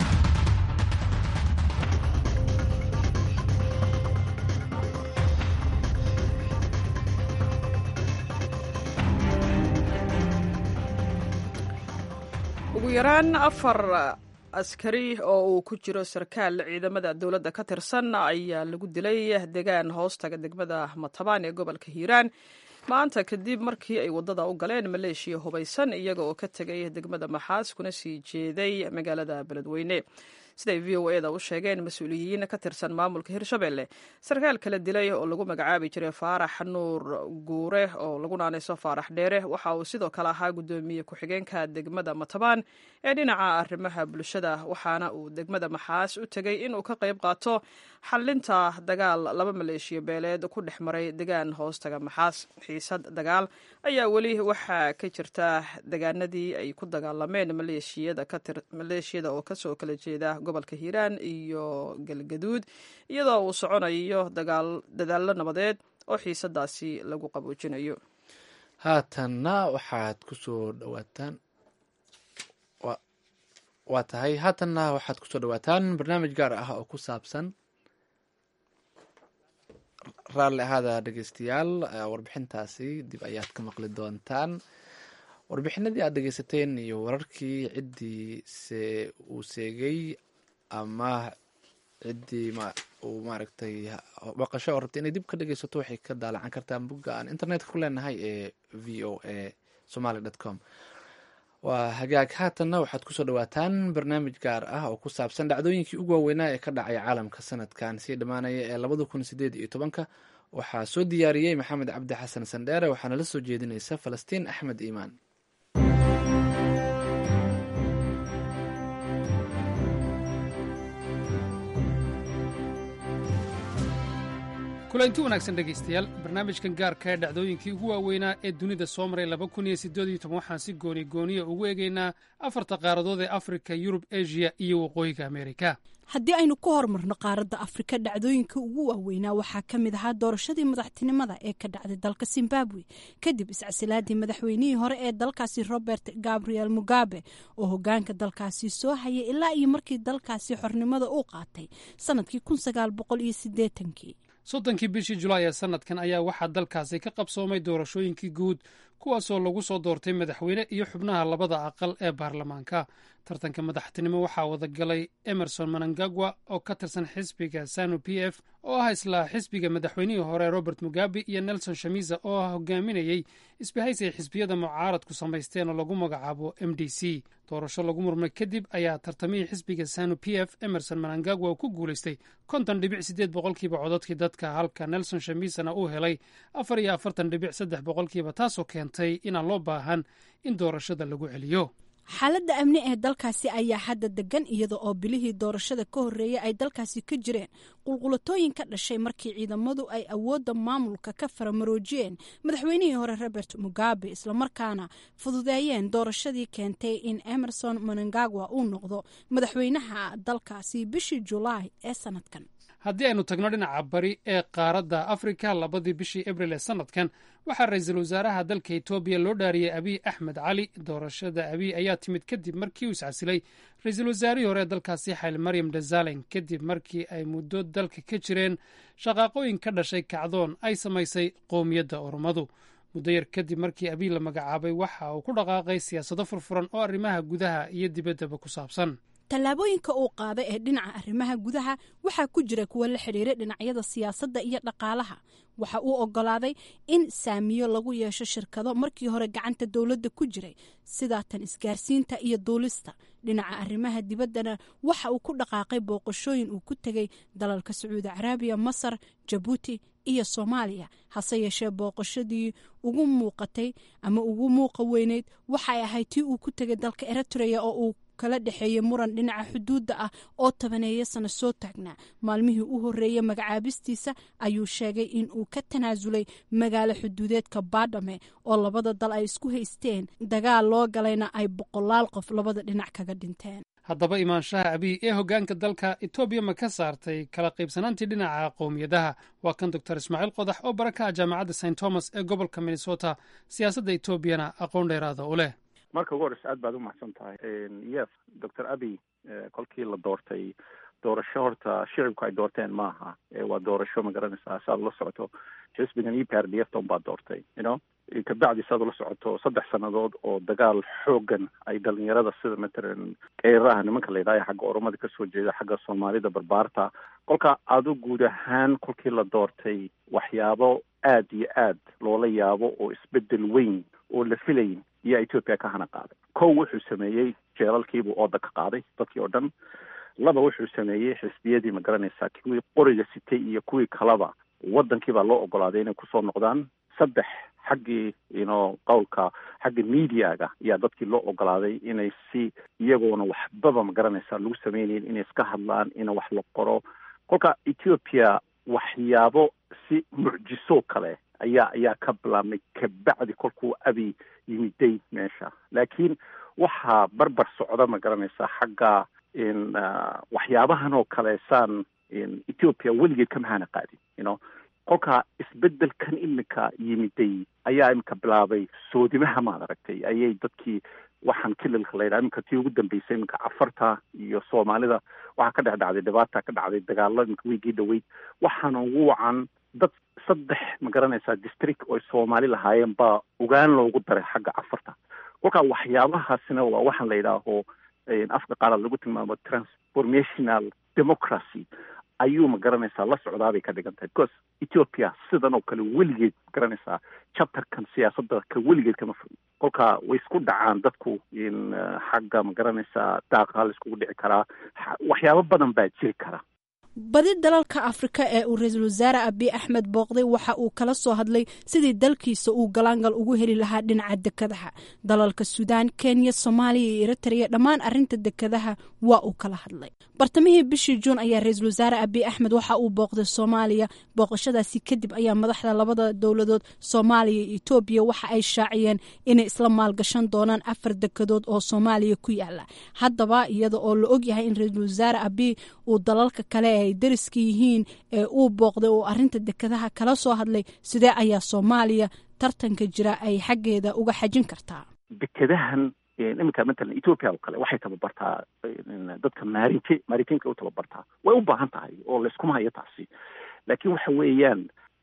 ugu yaraan afar askari oo uu ku jiro sarkaal ciidamada dowladda ka tirsan ayaa lagu dilay degaan hoostaga degmada matabaan ee gobolka hiiraan maanta kadib markii ay waddada u galeen maleeshiya hubaysan iyaga oo ka tegay degmada maxaas kuna sii jeeday magaalada beledweyne siday v o eda u sheegeen mas-uuliyiin ka tirsan maamulka hirshabelle sarkaal kala dilay oo lagu magacaabi jiray faarax nuur guure oo lagu naanayso faarax dheere waxa uu sidoo kale ahaa guddoomiye ku-xigeenka degmada matabaan ee dhinaca arrimaha bulshada waxaana uu degmada maxaas u tegey inuu ka qayb qaato xalinta dagaal laba maleeshiya beeleed ku dhex maray degaan hoostaga maxaas xiisad dagaal ayaa weli waxaa ka jirta degaanadii ay ku dagaalameen maleeshiyada oo kasoo kala jeeda gobolka hiiraan iyo galgaduud iyadoo uu soconayo dadaallo nabadeed oo xiisadaasi lagu qaboojinayo haatanna waxaad kusoo dhawaataan waa tahay haatanna waxaad kusoo dhawaataan barnaamij gaar ah oo ku saabsan raalli ahaada dhegeystayaal warbixintaasi dib ayaad ka maqli doontaan warbixinadii aad dhegeysateen iyo wararkii ciddii se uu seegay ama ciddii uu maaragtay baqasho oo rabtay inay dib ka dhegeysato waxay ka daalacan kartaan bogga aan internetka ku leenahay ee v o a somaly dot com waa hagaag haatanna waxaad kusoo dhawaataan barnaamij gaar ah oo ku saabsan dhacdooyinkii ugu waaweynaa ee ka dhacay caalamka sanadkan sii dhammaanaya ee labada kun sideed iyo tobanka waxaa soo diyaariyey maxamed cabdi xasan sandheere waxaana la soo jeedinaysa falastiin axmed iimaan kulanti wanaagsan dhegaystayaal barnaamijkan gaarka ee dhacdooyinkii ugu waaweynaa ee dunida soo maray laba kun iyo siddeed iyo toban waxaan si gooni gooniya ugu eegaynaa afarta qaaradood ee afrika yurub eshiya iyo waqooyiga ameerika haddii aynu ku horumarno qaaradda afrika dhacdooyinka ugu waaweynaa waxaa ka mid ahaa doorashadii madaxtinimada ee ka dhacday dalka zimbabwe kadib iscasilaadii madaxweynihii hore ee dalkaasi robert gabriel mugabe oo hogaanka dalkaasi soo hayay ilaa iyo markii dalkaasi xornimada uu qaatay sanadkii kun sagaal boqol iyo sideetankii soddonkii bishii julaay ee sanadkan ayaa waxaa dalkaasi ka qabsoomay doorashooyinkii guud kuwaasoo lagu soo doortay madaxweyne iyo xubnaha labada aqal ee baarlamaanka tartanka madaxtinimo waxaa wadagalay emerson manangagwa oo ka tirsan xisbiga sanu p f oo ah isla xisbiga madaxweynihii hore robert mugabe iyo nelson shamisa oo ah hogaaminayey isbahays ay xisbiyada mucaaradku samaysteen oo lagu magacaabo m d c doorasho lagu murmay kadib ayaa tartamihii xisbiga sanu p f emerson manangagwa uu ku guulaystay konton dhibic siddeed boqolkiiba cododkii dadka halka nelson shamisana uu helay afar iyo afartan dhibic saddex boqolkiiba taasoo keentay inaan loo baahan in doorashada lagu celiyo xaaladda amni ee dalkaasi ayaa hadda degan iyada oo bilihii doorashada ka horreeyay ay dalkaasi ka jireen qulqulatooyin ka dhashay markii ciidamadu ay awoodda maamulka ka faramaroojiyeen madaxweynihii hore robert mugabe islamarkaana fududeeyeen doorashadii keentay in emerson manangagwa uu noqdo madaxweynaha dalkaasi bishii julaay ee sanadkan haddii aynu tagno dhinaca bari ee qaaradda afrika labadii bishii abril ee sanadkan waxaa ra-iisul wasaaraha dalka etoobiya loo dhaariyey abiy axmed cali doorashada abiy ayaa timid kadib markii uu iscasilay ra-iisul wasaarihii hore ee dalkaasi xayl maryam dhazalen kadib markii ay muddo dalka ka jireen shaqaaqooyin ka dhashay kacdoon ay samaysay qowmiyadda oromadu muddo yar kadib markii abiy la magacaabay waxa uu ku dhaqaaqay siyaasado furfuran oo arrimaha gudaha iyo dibaddaba ku saabsan tallaabooyinka uu qaaday ee dhinaca arrimaha gudaha waxaa ku jira kuwa la xidhiiray dhinacyada siyaasadda iyo dhaqaalaha waxa uu ogolaaday in saamiyo lagu yeesho shirkado markii hore gacanta dowladda ku jiray sidaa tan isgaarsiinta iyo duulista dhinaca arrimaha dibaddana waxa uu ku dhaqaaqay booqashooyin uu ku tegay dalalka sacuudi caraabiya masar jabuuti iyo soomaaliya hase yeeshee booqashadii ugu muuqatay ama ugu muuqa weyneyd waxay ahayd tii uu ku tegay dalka eritrea oo uu kala dhexeeyey muran dhinaca xuduudda ah oo tabaneeya sano soo taagnaa maalmihii u horreeyey magacaabistiisa ayuu sheegay in uu ka tanaasulay magaalo xuduudeedka baadhame oo labada dal ay isku haysteen dagaal loo galayna ay boqolaal qof labada dhinac kaga dhinteen haddaba imaanshaha abiy ee hoggaanka dalka etoobiya ma ka saartay kala qaybsanaantii dhinaca qowmiyadaha waa kan doctor ismaaciil qodax oo bara ka ah jaamacadda st thomas ee gobolka minnesota siyaasadda etoobiyana aqoon dheeraada u leh marka ugu horeysa aad baad umahadsan tahay yes doctor abiy kolkii la doortay doorasho horta shicibku ay doorteen maaha waa doorasho magaranaysaa saad ula socoto xisbigan e p r d f ton baad doortay you know kabacdi saad ula socoto saddex sannadood oo dagaal xoogan ay dhalinyarada sida matalan qeyraraha nimanka la yidhahyo xagga oromada kasoo jeeda xagga soomaalida barbaarta kolka adu guud ahaan kolkii la doortay waxyaabo aad iyo aad loola yaabo oo isbedel weyn oo la filayn iyo ethoopia ka hana qaaday kow wuxuu sameeyey jeelalkiibuu ooda ka qaaday dadkii oo dhan laba wuxuu sameeyey xisbiyadii ma garanaysaa kuwii qoriga sitay iyo kuwii kaleba wadankii baa loo ogolaaday inay kusoo noqdaan saddex xaggii ino qowlka xagga mediaga ayaa dadkii loo ogolaaday inay si iyagoona waxbaba ma garanaysaa lagu sameynayn inay iska hadlaan ina wax la qoro kolka ethiopia waxyaabo si mucjiso kale ayaa ayaa ka bilaabmay kabacdi kolkuu abi yimiday meesha laakiin waxaa barbar socda ma garanaysaa xagga in waxyaabahan oo kale saan ethiopia weligeed kama hana qaadin you know kolka isbedelkan imika yimiday ayaa imika bilaabay soodimaha maad aragtay ayay dadkii waxaan kililka layidhaha iminka tii ugu dambeysay iminka cafarta iyo soomaalida waxaa ka dhex dhacday dhibaata ka dhacday dagaalo iminka weygii dhaweyd waxaana ugu wacan dad saddex ma garanaysaa district oo soomaali lahaayeen baa ogaan loogu daray xagga cafarta kolkaa waxyaabahaasina waa waxaan la yidhaaho afka qaalaad lagu tilmaamo transformational democracy ayuu ma garanaysaa la socdaabay ka dhigan tahay because ethiopia sidan oo kale weligeed ma garanaysaa chapterkan siyaasadda ka weligeed kama fog kolka way isku dhacaan dadku in xagga ma garanaysaa daaqa la iskugu dhici karaa waxyaabo badan baa jiri kara badi dalalka afrika ee uu ra-iisul wasaare abiy axmed booqday waxa uu kala soo hadlay sidii dalkiisa uu galaangal ugu heli lahaa dhinaca dekadaha dalalka suudaan kenya soomaaliya iyo eritrea dhammaan arinta dekadaha waa uu kala hadlay bartamihii bishii juun ayaa ra-iisul wasaare abiy axmed waxa uu booqday soomaaliya booqashadaasi kadib ayaa madaxda labada dowladood soomaaliya iyo etoobiya waxa ay shaaciyeen inay isla maalgashan doonaan afar dekadood oo soomaaliya ku yaala haddaba iyada oo la ogyahay in ra-iisul wasaare abiy uu dalalka kale ay dariska yihiin ee uu booqday oo arinta dekadaha kala soo hadlay sidee ayaa soomaaliya tartanka jira ay xaggeeda uga xajin kartaa dekadahan iminka matalan ethoopia oo kale waxay tababartaa dadka maarinti maarintiinka u tababartaa way u baahan tahay oo layskuma hayo taasi laakiin waxa weeyaan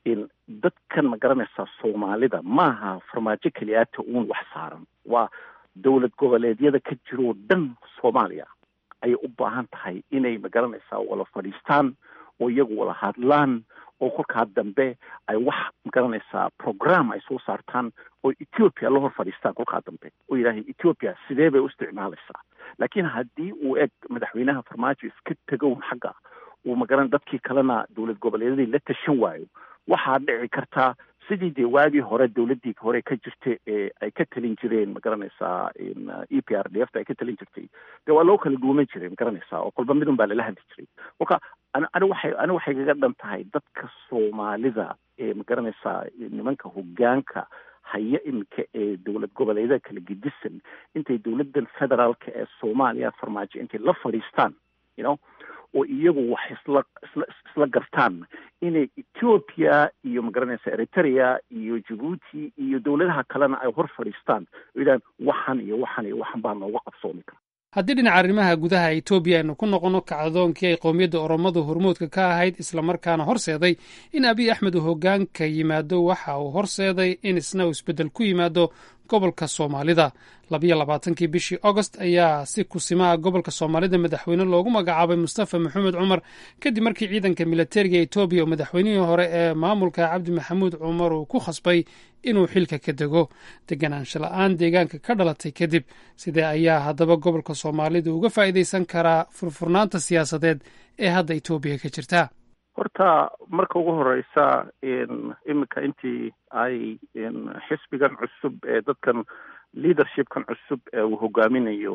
dadkan ma garanaysaa soomaalida maaha farmaajo keliyaata uun wax saaran waa dowlad goboleedyada ka jiroo dhan soomaaliya ayay u baahan tahay inay ma garanaysaa wala fadhiistaan oo iyagu wala hadlaan oo kolkaa dambe ay wax ma garanaysaa program ay soo saartaan oo ethiopia la hor fadhiistaan kolkaa dambe oo yidhaahay ethiopia sidee bay u isticmaalaysaa laakiin haddii uu eg madaxweynaha farmaajo iska tegown xagga uu magaran dadkii kalena dowlad goboleedyadii la tashan waayo waxaa dhici kartaa sidii dee waagii hore dowladdii hore ka jirta ee ay ka talin jireen ma garanaysaa e p r d f ta ay ka talin jirtay dee waa loo kala duuman jiray ma garanaysaa oo kolba midun baa lala hadli jiray kolka an ani waxay ani waxay kaga dhan tahay dadka soomaalida ee ma garanaysaa nimanka hoggaanka haya iminka ee dowlad goboleedyada kala gedisan intay dowladdan federaalka ee soomaaliya farmaajo intay la fadhiistaan you know oo iyagu wax isla isla isla gartaan inay ethiopia iyo magaranaysa eritrea iyo jabuuti iyo dowladaha kalena ay hor fadhiistaan oo yidhahan waxan iyo waxan iyo waxan baa nooga qabsoomi kara haddii dhinaca arrimaha gudaha etoobiya aynu ku noqonno kacdoonkii ay qowmiyadda oromadu hormuudka ka ahayd islamarkaana horseeday in abiy axmed uu hoggaanka yimaado waxa uu horseeday in isna uu isbeddel ku yimaado gobolka soomaalida labayo labaatankii bishii agost ayaa si kusimaha gobolka soomaalida madaxweyne loogu magacaabay mustafa maxamed cumar kadib markii ciidanka militariga etoobiya oo madaxweynihii hore ee maamulka cabdi maxamuud cumar uu ku khasbay inuu xilka ka dego deganaansho la-aan deegaanka ka dhalatay kadib sidee ayaa haddaba gobolka soomaalida uga faa'iidaysan karaa furfurnaanta siyaasadeed ee hadda etoobiya ka jirta horta marka ugu horeysa iminka intii ay xisbigan cusub ee dadkan leadershipkan cusub ee uu hogaaminayo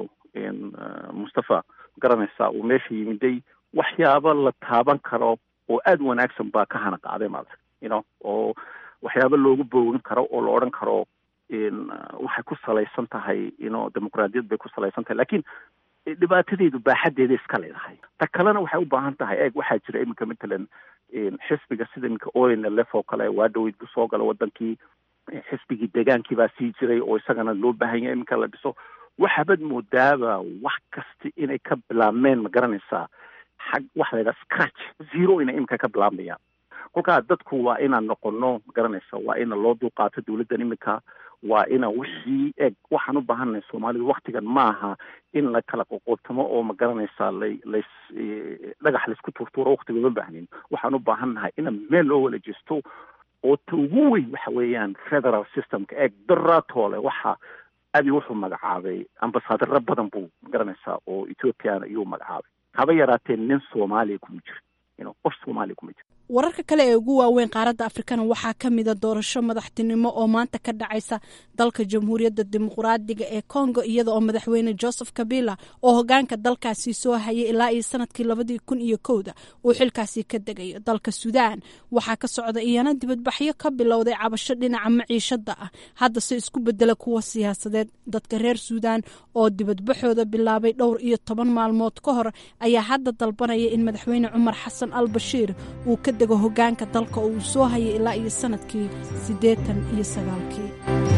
mustafa garanaysa uu meesha yimiday waxyaabo la taaban karo oo aada u wanaagsan baa ka hana qaaday maarata you know oo waxyaabo loogu boogin karo oo la odhan karo waxay ku salaysan tahay ino dimuqraadiyad bay ku salaysan tahay lakin dhibaatadeedu baaxadeeda iska leedahay ta kalena waxay u baahan tahay eeg waxaa jira iminka matalan xisbiga sida iminka onlf oo kale waa dhaweyd buu soo gala wadankii xisbigii degaankii baa sii jiray oo isagana loo baahan yahay iminka la dhiso waxaabad moodaaba wax kasta inay ka bilaabmeen ma garanaysaa xag waxa la yidhaha scratch zero inay iminka ka bilaabmayaan kolkaa dadku waa inaan noqono ma garanaysa waa ina loo dulqaato dawladdan iminka waa ina wixii eg waxaan u baahannahay soomaalida waktigan maaha in la kala qoqootamo oo ma garanaysaa lay lays dhagax laysku tuurtuuro waktiga uma baahnin waxaan u baahannahay ina meel loo wala jesto oo ta ugu weyn waxa weeyaan federal systemka eeg daraatoole waxa abi wuxuu magacaabay ambasaadaro badan buu ma garanaysaa oo ethoopiana iyuu magacaabay haba yaraatee nin soomaaliya kuma jiro ino qof soomaaliya kuma jiro wararka kale ee ugu waaweyn qaaradda afrikana waxaa ka mida doorasho madaxtinimo oo maanta ka dhacaysa dalka jamhuuriyadda dimuqraadiga ee congo iyada oo madaxweyne joseph kabila oo hogaanka dalkaasi soo hayay ilaa iyo sanadkii labadii kun iyo kowda uu xilkaasi ka degayo dalka suudaan waxaa ka socda iyana dibadbaxyo ka bilowday cabasho dhinaca maciishada ah haddase isku bedela kuwa siyaasadeed dadka reer suudaan oo dibadbaxooda bilaabay dhowr iyo toban maalmood ka hor ayaa hadda dalbanaya in madaxweyne cumar xasan al bashiir uu ka dego hogaanka dalka oo uu soo hayay ilaa iyo sanadkii siddeetan iyo sagaalkii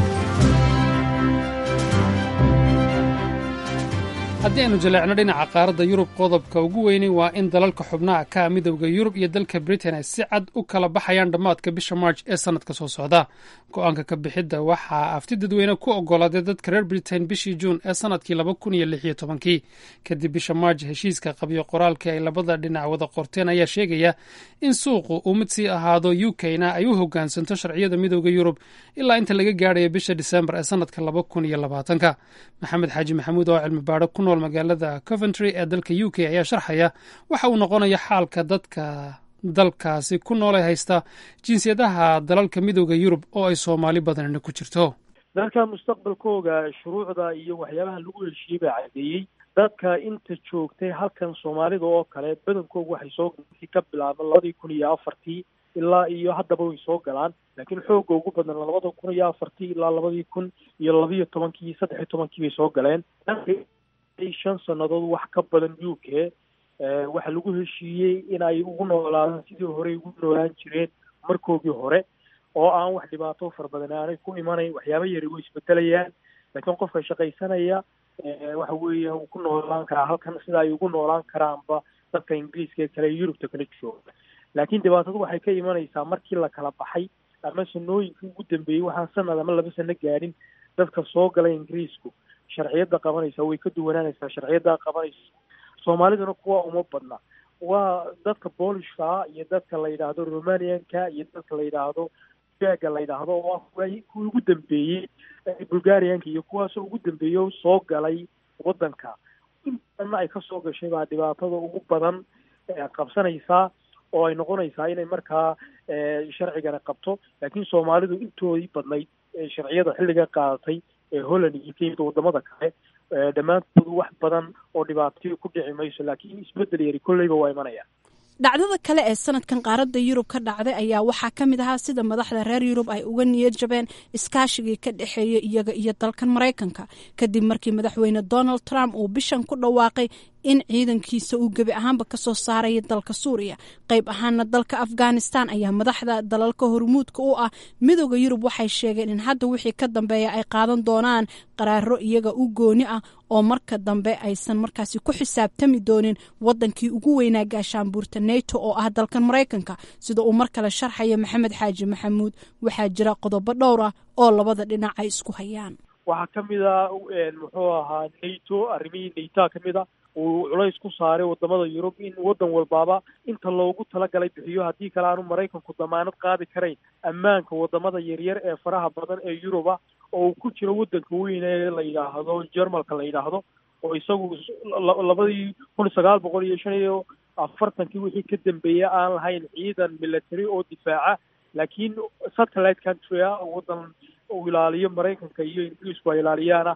haddii aynu jaleecno dhinaca qaaradda yurub qodobka ugu weynay waa in dalalka xubnaha ka midowda yurub iyo dalka britain ay si cad u kala baxayaan dhammaadka bisha march ee sannadka soo socda go-aanka ka bixidda waxaa afti dadweyne ku ogolaaday dadka reer britain bishii juun ee sannadkii laba kun iyo lix iyo tobankii kadib bisha march heshiiska qabyo qoraalkii ay labada dhinac wada qorteen ayaa sheegaya in suuqu uu mid sii ahaado u k-na ay u hogaansanto sharciyada midowda yurub ilaa inta laga gaadhayo bisha disembar ee sannadka laba kun iyo labaatanka maxamed xaaji maxamuud oo cilmi baadho ku nool magaalada coventry ee dalka u k ayaa sharxaya waxa uu noqonaya xaalka dadka dalkaasi ku noolay haysta jinsiyadaha dalalka midowda yurub oo ay soomaali badanina ku jirto dalka mustaqbalkooga shuruucda iyo waxyaabaha lagu heshiiyey baa caddeeyey dadka inta joogtay halkan soomaalida oo kale badankoogu waxay soo ka bilaaba labadii kun iyo afartii ilaa iyo haddaba way soo galaan laakiin xoogga ugu badan labada kun iyo afartii ilaa labadii kun iyo labiyo tobankii saddex iyo tobankii bay soo galeen shan sannadood wax ka badan u k waxaa lagu heshiiyey in ay ugu noolaadaan sidii horey ugu noolaan jireen markoogii hore oo aan wax dhibaato fara badan aanay ku imanayn waxyaaba yari way isbedelayaan laakiin qofka shaqaysanaya waxa weeya uu ku noolaan karaa halkan sida ay ugu noolaan karaanba dadka ingiriiska ee kale yurubta kala jooga laakiin dhibaatadu waxay ka imanaysaa markii la kala baxay ama sanooyinkii ugu dambeeyey waxaan sanad ama laba sano gaadhin dadka soo galay ingiriisku sharciyadda qabanaysa way ka duwanaanaysaa sharciyadda qabanaysa soomaaliduna kuwa uma badna waa dadka boolishka iyo dadka la yidhaahdo romanianka iyo dadka la yidhaahdo gaga la yidhaahdo oo ah kuwii ugu dambeeyey bulgarianka iyo kuwaasoo ugu dambeeyey soo galay waddanka in badanna ay kasoo gashay baa dhibaatada ugu badan qabsanaysaa oo ay noqonaysaa inay markaa sharcigana qabto laakiin soomaalidu intoodii badnayd sharciyada xilliga qaadatay ee holland iyo kenya wadamada kale dhammaantoodu wax badan oo dhibaatayo ku dhici mayso laakiin isbedel yari kolleyba waa imanaya dhacdada kale ee sanadkan qaaradda yurub ka dhacday ayaa waxaa ka mid ahaa sida madaxda reer yurub ay uga niyad jabeen iskaashigii ka dhexeeya iyaga iyo dalkan maraykanka kadib markii madaxweyne donald trump uu bishan ku dhawaaqay in ciidankiisa uu gebi ahaanba kasoo saaraya dalka suuriya qayb ahaana dalka afghanistan ayaa madaxda dalalka hormuudka u ah midooda yurub waxay sheegeen in hadda wixii ka dambeeya ay qaadan doonaan qaraaro iyaga u gooni ah oo marka dambe aysan markaasi ku xisaabtami doonin wadankii ugu weynaa gaashaanbuurta neto oo ah dalkan maraykanka sida uu mar kale sharxaya maxamed xaaji maxamuud waxaa jira qodobo dhowr ah oo labada dhinac ay isku hayaan waxaa ka mid a muxuu ahaa nato arrimihii natoa ka mid a uu culays ku saaray wadamada yurub in waddan walbaaba inta loogu talagalay bixiyo haddii kale aanu maraykanku damaanad qaadi karayn ammaanka wadamada yaryar ee faraha badan ee yuruba oo uu ku jiro waddanka weyn ee la yidhaahdo jermalka la yidhaahdo oo isagu labadii kun sagaal boqol iyo shan iyo afartankii wixii ka dambeeyay aan lahayn ciidan military oo difaaca laakiin satellite country ah waddan uu ilaaliyo maraykanka iyo ingiriisku ay ilaaliyaana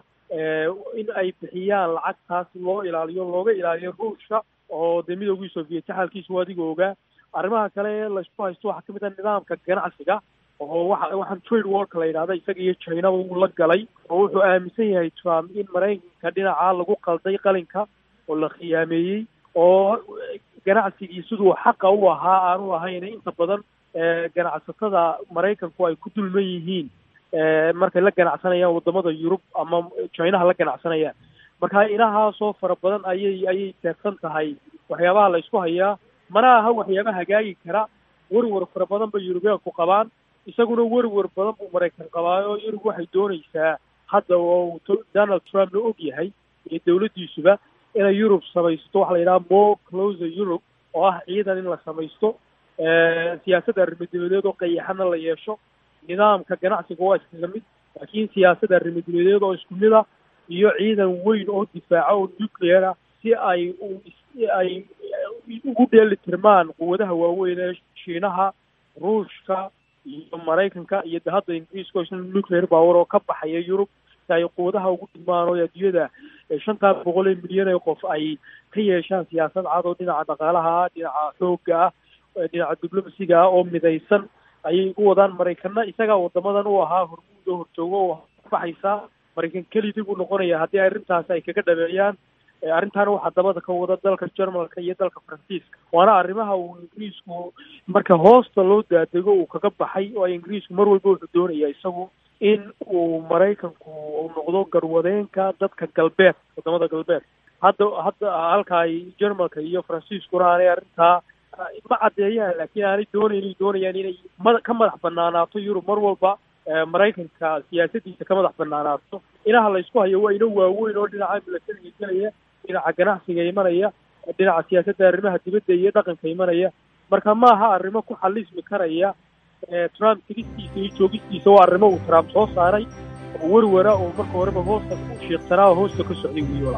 in ay bixiyaan lacagtaas loo ilaaliyo looga ilaaliyo ruushka oo dee midoogii soviet xaalkiisu adiga ogaa arrimaha kale ee laysku haysto waxaa kamid ah nidaamka ganacsiga oo waxa waxaan trade warka la yidhahda isaga iyo chinaba uu la galay oo wuxuu aaminsan yahay trump in maraykanka dhinacaa lagu qalday qalinka oo la khiyaameeyey oo ganacsigii siduu xaqa u ahaa aanu ahayn inta badan ganacsatada maraykanku ay ku dulman yihiin markay la ganacsanayaan wadamada yurub ama chinaha la ganacsanayaan marka inahaasoo fara badan ayay ayay teegsan tahay waxyaabaha la isku hayaa mana aha waxyaaba hagaagi kara werwer fara badan bay yurubiyaanku qabaan isaguna werwer badan buu maraykan qabaayo yurub waxay doonaysaa hadda oo donald trumpna og yahay iyo dawladdiisuba inay yurub samaysto waxa la yidhaha more closer europe oo ah ciidan in la samaysto siyaasadda arrimadebadeed oo qayaxana la yeesho nidaamka ganacsiga waa iskaga mid laakiin siyaasadda arrimadebadeed oo isku mid ah iyo ciidan weyn oo difaaca oo nuclear ah si ay ay ugu dheeli tirmaan quwadaha waaweyn ee shiinaha ruushka iyo maraykanka iyo de hadda ingiriiska oo isna nuclear power oo ka baxaya yurub si ay quwadaha ugu dhigmaan oo adduunyada shantaa boqol ee milyan ee qof ay ka yeeshaan siyaasad cad oo dhinaca dhaqaalaha ah dhinaca xoogga ah dhinaca diblomasiga ah oo midaysan ayay ugu wadaan maraykana isagaa wadamadan u ahaa hormuud oo horjoogo oo baxaysaa maraykan kelidii buu noqonaya haddii arrintaas ay kaga dhabeeyaan arrintaana waxaa dabada ka wada dalka jermalka iyo dalka faransiiska waana arrimaha uu ingiriisku marka hoosta loo daadego uu kaga baxay oo ingiriisku mar walba wuxuu doonaya isagu in uu maraykanku uu noqdo garwadeenka dadka galbeed wadamada galbeed hadda hadda halka ay jermalka iyo faransiiskuna aanay arrintaa ma caddeeyaan laakiin aanay doonayn doonayaan inay mada ka madax banaanaato yurub mar walba maraykanka siyaasadiisa ka madax banaanaato inaha la isku hayo waa ino waaweyn oo dhinaca milatariga gelaya dhinaca ganacsiga imanaya dhinaca siyaasadda arrimaha dibadda iyo dhaqanka imanaya marka ma aha arrimo ku xalismi karaya trump tigistiisa iyo joogistiisa waa arrimo uu trump soo saaray oo werwara oo marka horeba hoosta u shiiqsanaa oo hoosta ka socday wiyola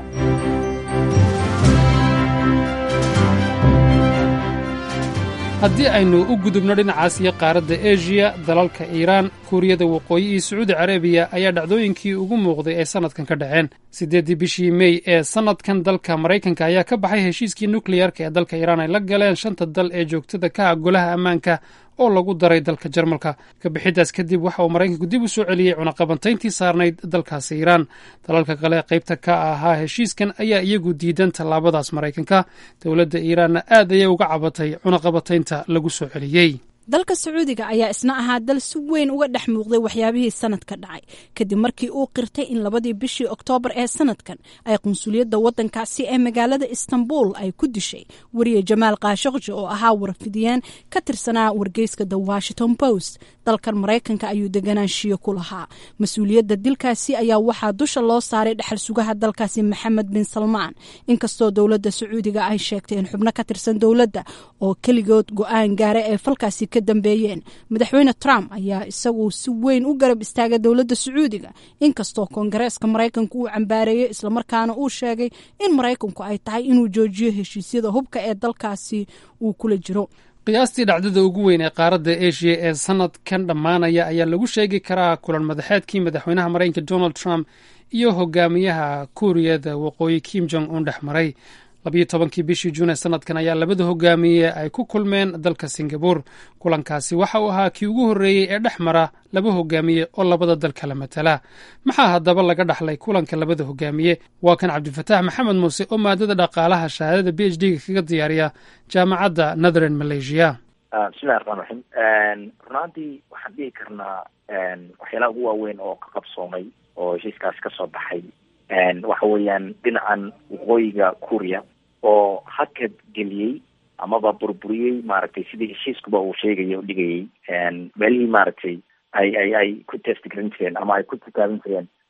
haddii aynu u gudubno dhinacaas iyo qaaradda eshiya dalalka iiraan kuuriyada waqooyi iyo sacuudi carabiya ayaa dhacdooyinkii ugu muuqday ay sannadkan ka dhaceen siddeeddii bishii mey ee sannadkan dalka maraykanka ayaa ka baxay heshiiskii nukleyarka ee dalka iiraan ay la galeen shanta dal ee joogtada ka ah golaha ammaanka oo lagu daray dalka jarmalka kabixiddaas kadib waxa uu maraykanku dib u soo celiyey cunaqabantayntii saarnayd dalkaasi iiraan dalalka kale qaybta ka ahaa heshiiskan ayaa iyagu diidan tallaabadaas maraykanka dowladda iiraanna aad ayay uga cabatay cunaqabataynta lagu soo celiyey dalka sacuudiga ayaa isna ahaa dal si weyn uga dhex muuqday waxyaabihii sanadka dhacay kadib markii uu qirtay in labadii bishii oktoobar ee sanadkan ay qunsuliyadda waddankaasi ee magaalada istanbul ay ku dishay weriye jamaal kaashaqji oo ahaa warfidiyeen ka tirsanaa wargeyska the washington post dalkan maraykanka ayuu deganaanshiyo ku lahaa mas-uuliyadda dilkaasi ayaa waxaa dusha loo saaray dhexal sugaha dalkaasi maxamed bin salmaan inkastoo dowladda sacuudiga ay sheegtay in xubno ka tirsan dowladda oo keligood go-aan gaara ee falkaasi dambeeyeen madaxweyne trump ayaa isagu si weyn u garab istaaga dowladda sacuudiga inkastoo koongareeska maraykanku uu cambaareeyey islamarkaana uu sheegay in maraykanku ay tahay inuu joojiyo heshiisyada hubka ee dalkaasi uu kula jiro qiyaastii dhacdada ugu weyn ee qaaradda eshiya ee sanadkan dhammaanaya ayaa lagu sheegi karaa kulan madaxeedkii madaxweynaha maraykanka donald trump iyo hogaamiyaha kuuriyada waqooyi kim jong un dhex maray labiyo tobankii bishii juun ee sanadkan ayaa labada hogaamiye ay ku kulmeen dalka singabur kulankaasi waxa uu ahaa kii ugu horreeyey ee dhex mara laba hogaamiye oo labada dal kala matala maxaa haddaba laga dhaxlay kulanka labada hogaamiye waa kan cabdifataax maxamed muuse oo maadada dhaqaalaha shahaadada b h d ga kaga diyaariya jaamacadda northern malaysia bismillahi raxmaan raxiim runaantii waxaan dhihi karnaa waxyaalaha ugu waaweyn oo ka qabsoomay oo heshiiskaasi ka soo baxay waxa weeyaan dhinacan waqooyiga kuuriya oo hakad geliyey amaba burburiyey maaragtay sidii heshiiskuba uu sheegaya o dhigayay meelihii maaragtay ay ay ay ku testgarin jireen ama ay ku titaaban jireen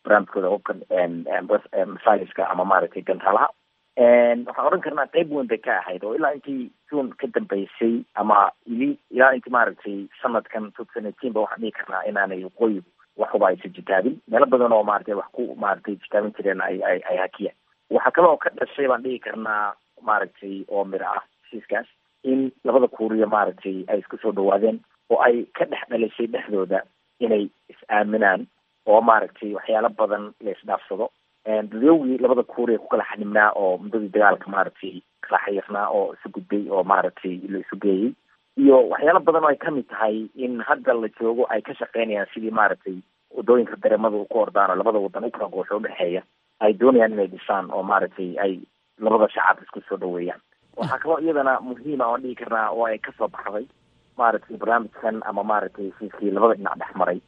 barnaamijkooda hubkan missileska ama maaragtay gantaalaha waxaan odhan karnaa qeyb weyn bay ka ahayd oo ilaa intii june ka dambeysay ama ili ilaa intii maaragtay sanadkan two thousand eighteen ba waxaan dhihi karnaa inaanay waqooyigu waxuba aysan jitaabin meelo badan oo maaragtay wax ku maaragtay jitaabin jireen ay ay ay hakiyaan waxaa kale oo ka dhashay baan dhihi karnaa maaragtay oo miro ah heshiiskaas in labada kuuriya maaragtay ay isku soo dhawaadeen oo ay ka dhex dhalisay dhexdooda inay is-aaminaan oo maaragtay waxyaalo badan la isdhaafsado dadowgii labada kuuriya ku kala xanibnaa oo muddadii dagaalka maaragtay kala xayirnaa oo isu gudbay oo maaragtay la isu geeyey iyo waxyaalo badan oo ay kamid tahay in hadda la joogo ay ka shaqeynayaan sidii maaragtay wadooyinka dareemada ku ordaan oo labada wadan u kala goosho udhexeeya ay doonayaan inay dhisaan oo maaragtay ay labada shacab isku soo dhaweeyaan waxaa kaloo iyadana muhiima oan dhihi karnaa oo ay kasoo baxday maaragtay barnaamijkan ama maaragtay heshiiskii labada dhinac dhex maray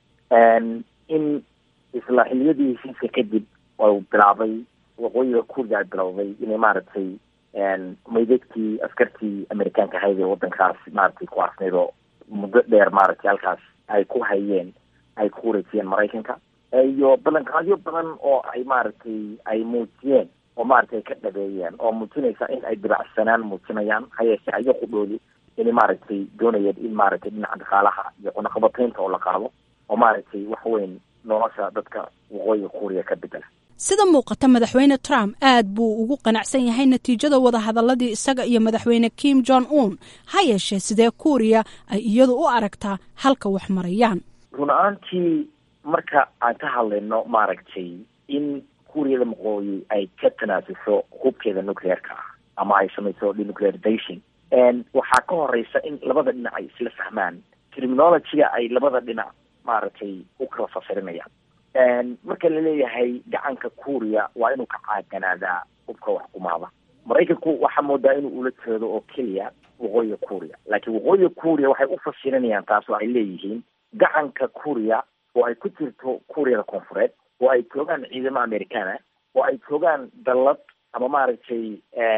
in isla xiliyadii heshiiska kadib u bilaabay waqooyiga kuuriga ay bilowday inay maaragtay maydadkii askartii amerikaanka ahayd ee wadankaas maaragtay ku arsnayd oo muddo dheer maaragtay halkaas ay ku hayeen ay ku wareejiyeen maraykanka iyo ballanqaadyo badan oo ay maaragtay ay muujiyeen oo maaragtay ka dhabeeyeen oo muujinaysa in ay dibacsanaan muujinayaan hayeeshe ayago qudhoodi inay maaragtay doonayeen in maaragtay dhinaca dhaqaalaha iyo cunaqabataynta oo la qaado oo maaragtay wax weyn nolosha dadka waqooyiga kuuriya ka bedela sida muuqata madaxweyne trump aad buu ugu qanacsan yahay natiijada wadahadaladii isaga iyo madaxweyne kim jong un ha yeeshee sidee kuuriya ay iyadu u aragtaa halka wax marayaan run ahaantii marka aan ka hadlayno maaragtay in kuuriyada waqooyi ay ka tanaasusho hubkeeda nuclearka ah ama ay samayso denuclearization waxaa ka horeysa in labada dhinac ay isla fahmaan terminologyga ay labada dhinac maaragtay u kala fasirinayaan marka laleeyahay gacanka kuuriya waa inuu ka caaganaadaa hubka wax kumaada maraykanku waxaa moodaa inuu ula jeedo oo keliya waqooyiga kuuriya laakiin waqooyiga kuuriya waxay u fasirinayaan taas oo ay leeyihiin gacanka kuuriya oo ay ku jirto kuuriyada koonfureed oo ay joogaan ciidamo americana oo ay joogaan dallad ama maaragtay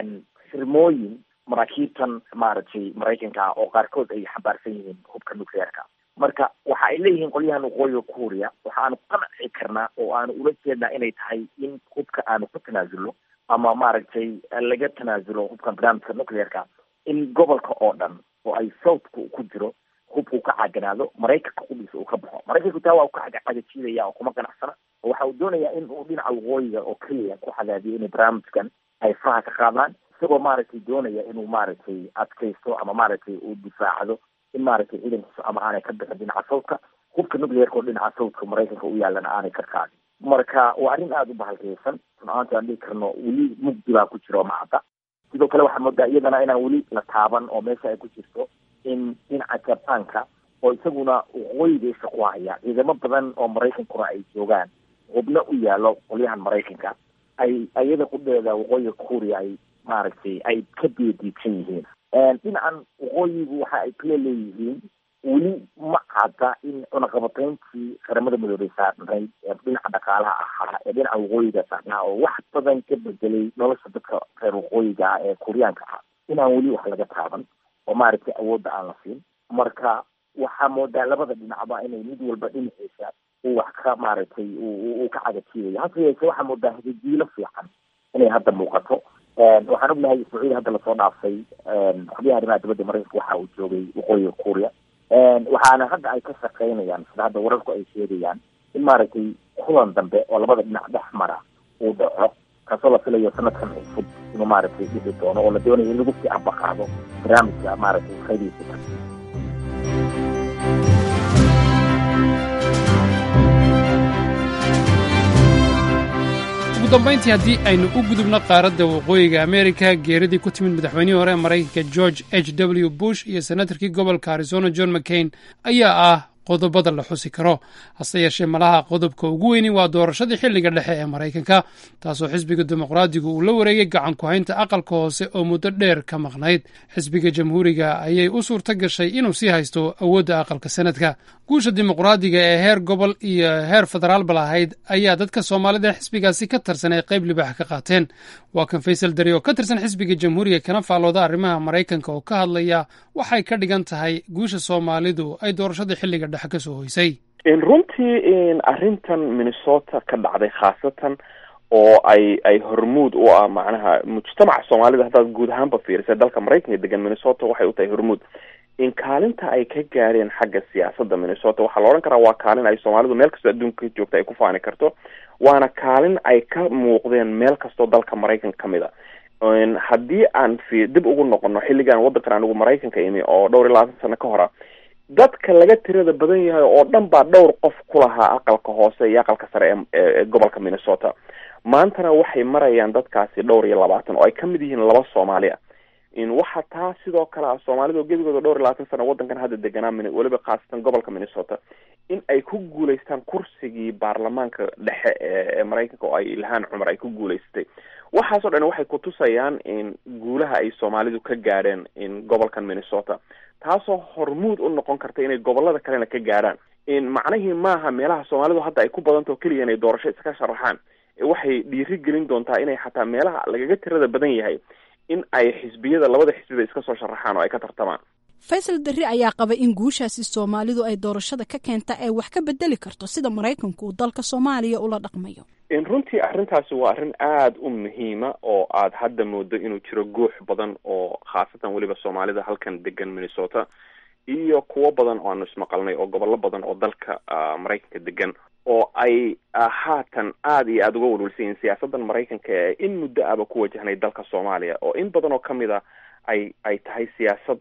xirmooyin maraakiibtan maaragtay maraykanka ah oo qaarkood ay xambaarsan yihiin hubka nuclearka marka waxa ay leeyihiin qolyahan waqooyiga kuuriya waxa aanu qanci karnaa oo aanu ula jeednaa inay tahay in hubka aanu ku tanaasulno ama maaragtay laga tanaasulo hubkan barnaamijka nuclearka in gobolka oo dhan oo ay southku ku jiro hubka uu ka caaganaado maraykanka qudhiisa uu ka baxo maraykanku taa waa u ka cagajiidaya oo kuma ganacsana oo waxa uu doonayaa in uu dhinaca waqooyiga oo keliya ku cadaadiyo inay barnaamijkan ay faraha ka qaadaan isagoo maaragtay doonaya inuu maaragtay adkaysto ama maaragtay uu difaacdo in maaragtay ciidankiisu ama aanay ka bixin dhinaca sawdka hubka nuclearka oo dhinaca sawdka maraykanka u yaalana aanay ka qaadin marka waa arrin aada u bahalkeysan run-ahaanti aan dhihi karno weli mugdi baa ku jiro macadda sidoo kale waxaa moodaa iyadana inaan weli la taaban oo meesha ay ku jirto in dhinaca jabaanka oo isaguna waqooyiga isha ku haya ciidamo badan oo maraykankuna ay joogaan hubno u yaalo qolyahan maraykanka ay iyada qudheeda waqooyiga kuuriya ay maaragtay ay ka beediidsan yihiin dhinacan waqooyigu waxa ay kala leeyihiin weli ma cadda in cunaqabatayntii qaramada midoobay saarnayd ee dhinaca dhaqaalaha ahaa ee dhinaca waqooyiga saarnaa oo wax badan ka bedelay nolosha dadka reer waqooyiga ah ee kuuriyaanka ah inaan weli wax laga taaban oo maaragtay awoodda aan la siin marka waxaa moodaa labada dhinacba inay mid walba dhinaciisa uu wax ka maaragtay uu ka cagajiidayo hase yeeshee waxaa moodaa hadijiilo fiican inay hadda muuqato waxaan ognahay sacuudi hadda lasoo dhaafay xubyaha arrimaha dibadda maraykanka waxa uu joogay waqooyiga kuuriya waxaana hadda ay ka shaqeynayaan sida hadda wararku ay sheegayaan in maaragtay kulan dambe oo labada dhinac dhex mara uu dhaco kaasoo la filayo sanadkan cusub inuu maaragtay dhixi doono oo la doonayo in lagu sii ambaqaado barnaamijka maaragtay qaydiisa ugu dambayntii haddii aynu u gudubno qaaradda waqooyiga amerika geeridii ku timid madaxweynihii hore ee maraykanka george h w bush iyo senatarkii gobolka arizona john mccain ayaa ah qodobada la xusi karo hase yeeshee malaha qodobka ugu weyni waa doorashadii xilliga dhexe ee maraykanka taasoo xisbiga dimuqraadigu uu la wareegay gacan ku-haynta aqalka hoose oo muddo dheer ka maqnayd xisbiga jamhuuriga ayay u suurto gashay inuu sii haysto awoodda aqalka sanadka guusha dimuqraadiga ee heer gobol iyo heer federaalba lahayd ayaa dadka soomaalida xisbigaasi ka tirsan ay qayb libaax ka qaateen waa kan faysal dari oo ka tirsan xisbiga jamhuuriga kana faallooda arrimaha maraykanka oo ka hadlaya waxay ka dhigan tahay guusha soomaalidu ay doorashada xilliga dhexe ka soo hoysay runtii arrintan minnesota ka dhacday khaasatan oo ay ay hormuud u ah macnaha mujtamaca soomaalida haddaad guud ahaanba fiirisa dalka maraykanka degan minnesota waxay u tahay hormuud in kaalinta ay ka gaareen xagga siyaasadda minnesota waxaa la odhan karaa waa kaalin ay soomaalidu meel kastoo adduunka ka joogta ay ku faani karto waana kaalin ay ka muuqdeen meel kastoo dalka maraykanka kamid a haddii aan fi dib ugu noqono xilligan waddankan anigu maraykanka imi oo dhowr iyo labaatan sano ka hora dadka laga tirada badan yahay oo dhan baa dhowr qof ku lahaa aqalka hoose iyo aqalka sare ee gobolka minnesota maantana waxay marayaan dadkaasi dhowr iyo labaatan oo ay kamid yihiin laba soomaali ah waxaa taa sidoo kale ah soomaalida oo gebigooda dhowr iyo labaatan sano waddankan hadda deganaa weliba khaasatan gobolka minnesota in ay ku guulaystaan kursigii baarlamaanka dhexe ee maraykanka oo ay ilhaan cumar ay ku guulaysatay waxaasoo dhan waxay kutusayaan in guulaha ay soomaalidu ka gaadheen in gobolkan minnesota taasoo hormuud u noqon karta inay gobolada kalena ka gaadhaan macnihii maaha meelaha soomaalidu hadda ay ku badanta oo keliya inay doorasho iska sharaxaan waxay dhiiri gelin doontaa inay xataa meelaha lagaga tirada badan yahay in ay xisbiyada labada xisbiba iska soo sharaxaan oo ay ka tartamaan faysal darri ayaa qaba in guushaasi soomaalidu ay doorashada ka keenta ay wax ka bedeli karto sida maraykanku uu dalka soomaaliya ula dhaqmayo runtii arrintaasi waa arrin aada u muhiima oo aad hadda moodo inuu jiro guux badan oo khaasatan weliba soomaalida halkan degan minnesota iyo kuwo badan oo aanu ismaqalnay oo gobollo badan oo dalka maraykanka degan oo ay haatan aada iyo aada uga walwalsan yihiin siyaasaddan maraykanka ee in muddo aba ku wajahnay dalka soomaaliya oo in badan oo kamid a ay ay tahay siyaasad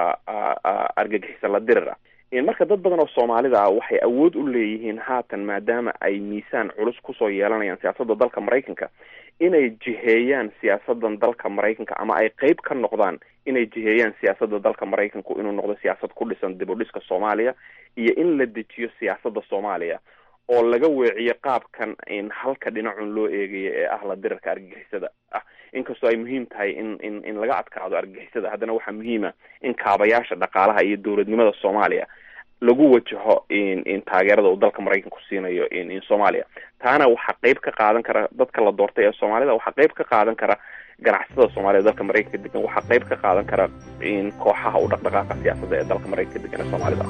argagixisa la dirir ah marka dad badan oo soomaalida ah waxay awood u leeyihiin haatan maadaama ay miisaan culus kusoo yeelanayaan siyaasadda dalka maraykanka inay jiheeyaan siyaasadan dalka maraykanka ama ay qeyb ka noqdaan inay jiheeyaan siyaasadda dalka maraykanku inuu noqdo siyaasad ku dhisan dib u dhiska soomaaliya iyo in la dejiyo siyaasadda soomaaliya oo laga weeciyo qaabkan in halka dhinacun loo eegayo ee ah la dirarka argagixisada ah inkastoo ay muhiim tahay in in in laga adkaado argagixisada haddana waxaa muhiima in kaabayaasha dhaqaalaha iyo dowladnimada soomaaliya lagu wajaho in in taageerada uu dalka maraykanku siinayo in in soomaaliya taana waxaa qeyb ka qaadan kara dadka la doortay ee soomaalida waxaa qeyb ka qaadan kara ganacsatada soomaalida dalka maraykanka degan waxaa qeyb ka qaadan kara in kooxaha u dhaqdhaqaaqa siyaasadda ee dalka maraykanka degan ee soomaalida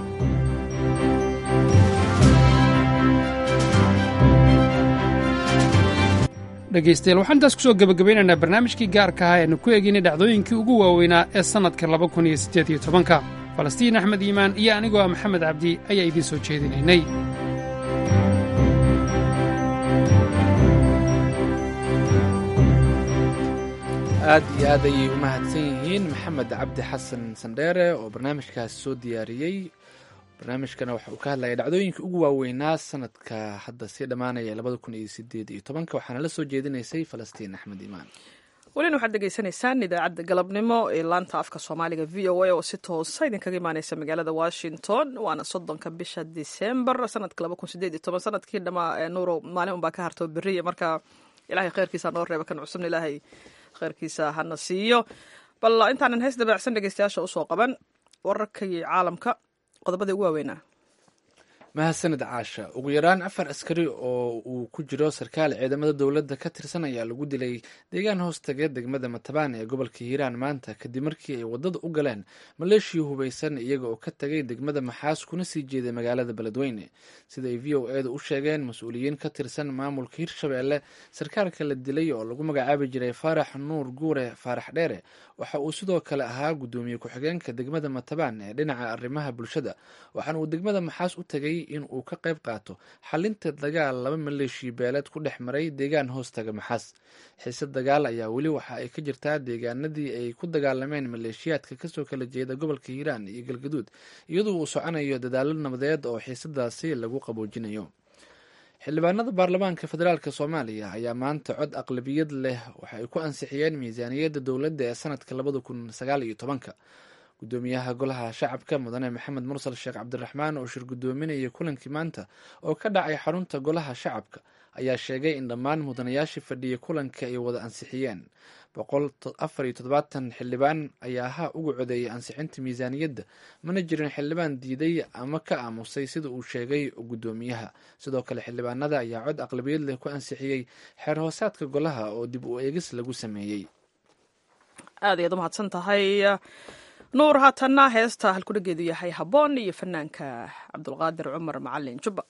dhegaystayaal waxaan intaas kusoo gebagabaynaynaa barnaamijkii gaarka ahaa eanu ku eegaynay dhacdooyinkii ugu waaweynaa ee sannadka laba kun iyo siddeed iyo tobanka falastiin axmed iimaan iyo anigoo ah maxamed cabdi ayaa idiin soo jeedinaynay aad iyo aad ayay u mahadsan yihiin maxamed cabdi xasan sandheere oo barnaamijkaas soo diyaariyey barnaamijkana waxa uu ka hadlaya dhacdooyinkai ugu waaweynaa sanadka hadda sii dhammaanaya labada kun iyo sideed iyo tobanka waxaana la soo jeedinaysay falastiin axmed iimaan welina waxaad degeysanaysaan idaacadda galabnimo ee laanta afka soomaaliga v o a oo si toosa idinkaga imaaneysa magaalada washington waana soddonka bisha december sanadka laba kun sideed iyo toban sanadkii dhamaa nuuro maalin unbaa ka harto beriya marka ilahay kheyrkiisa noo reeba kan cusubna ilaahay kheyrkiisa hana siiyo bal intaanan heys dabaacsan dhegeystayaasha usoo qaban wararkii caalamka qodobadii ugu waaweynaa mahadsanid caasha ugu yaraan afar askari oo uu ku jiro sarkaal ciidamada dowladda ka tirsan ayaa lagu dilay deegaan hoostagee degmada matabaan ee gobolka hiiraan maanta kadib markii ay waddada u galeen maleeshiya hubaysan iyaga oo ka tagay degmada maxaas kuna sii jeeday magaalada beledweyne sida ay v o eeda u sheegeen mas-uuliyiin ka tirsan maamulka hirshabeelle sarkaalka la dilay oo lagu magacaabi jiray faarax nuur guure faarax dheere waxa uu sidoo kale ahaa guddoomiye ku-xigeenka degmada matabaan ee dhinaca arrimaha bulshada waxaana uu degmada maxaas u tagay in uu ka qayb qaato xalinta dagaal laba maleeshiya beeleed ku dhex maray deegaan hoostaga maxaas xiise dagaal ayaa weli waxa ay ka jirtaa deegaanadii ay ku dagaalameen maleeshiyaadka kasoo kala jeeda gobolka hiiraan iyo galgaduud iyadoo uu soconayo dadaalo nabadeed oo xiisadaasi lagu qaboojinayo xildhibaanada baarlamaanka federaalk soomaaliya ayaa maanta cod aqlabiyad leh waxa ay ku ansixiyeen miisaaniyadda dowladda ee sanadka labada kun sagaal iyo tobanka gudoomiyaha golaha shacabka mudane maxamed mursal sheekh cabdiraxmaan oo shir gudoominaya kulankii maanta oo ka dhacay xarunta golaha shacabka ayaa sheegay in dhammaan mudanayaashii fadhiya kulanka ay wada ansixiyeen boqol afar iyo toddobaatan xildhibaan ayaa ha uga codeeyay ansixinta miisaaniyadda mana jirin xildhibaan diiday ama ka aamusay sida uu sheegay gudoomiyaha sidoo kale xildhibaanada ayaa cod aqlabiyad leh ku ansixiyey xeer hoosaadka golaha oo dib u eegis lagu sameeyey aad ayaad u mahadsan tahay nuur haatanna heesta halkudhageedu yahay habboon iyo fanaanka cabdulqaadir cumar macalin jubba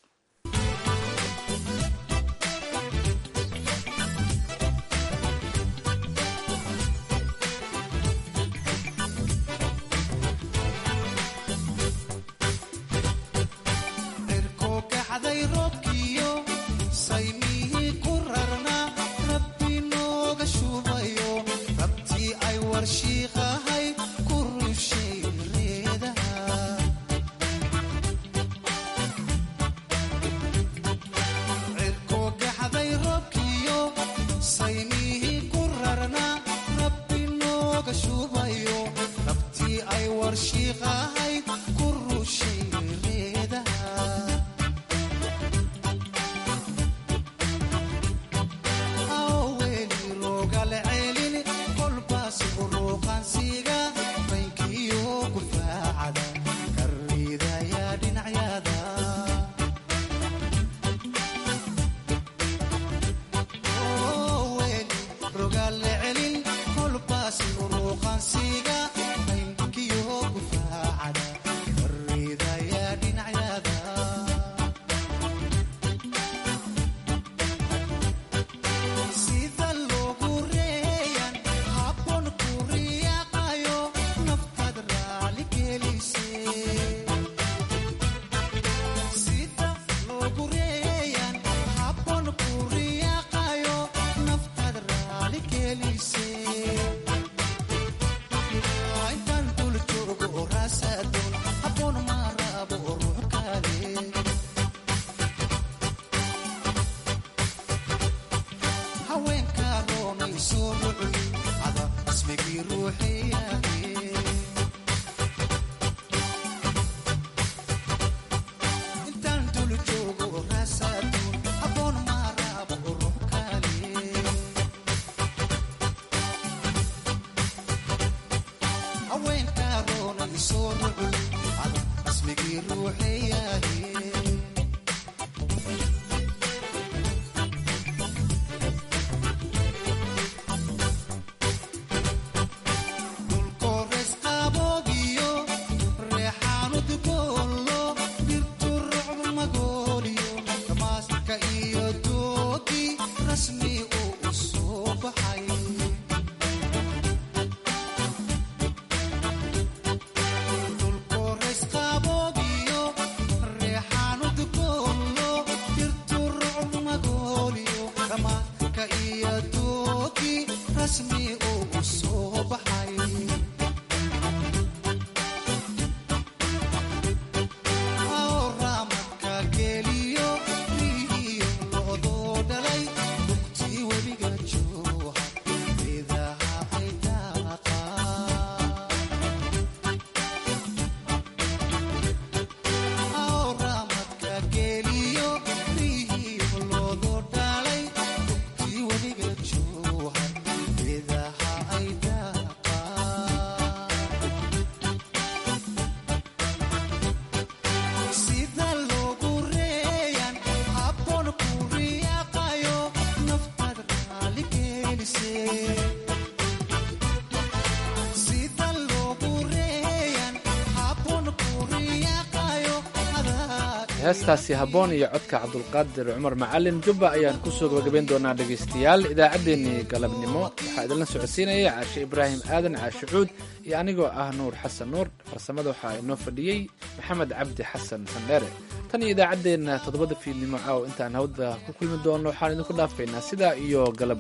heestaasi habboon iyo codka cabdulqaadir cumar macalin jubba ayaan kusoo gabagabayn doonaa dhegaystayaal idaacaddeenii galabnimo waxaa idinla socodsiinaya caashe ibraahim aadan caashe cuud iyo anigoo ah nuur xasan nuur farsamada waxaa inoo fadhiyey maxamed cabdi xasan sandheere tan iyo idaacaddeenna toddobada fiidnimo caaw intaan hawda ku kulmi doonno waxaan idinku dhaafaynaa sidaa iyo galab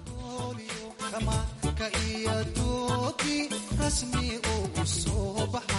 wanaagsan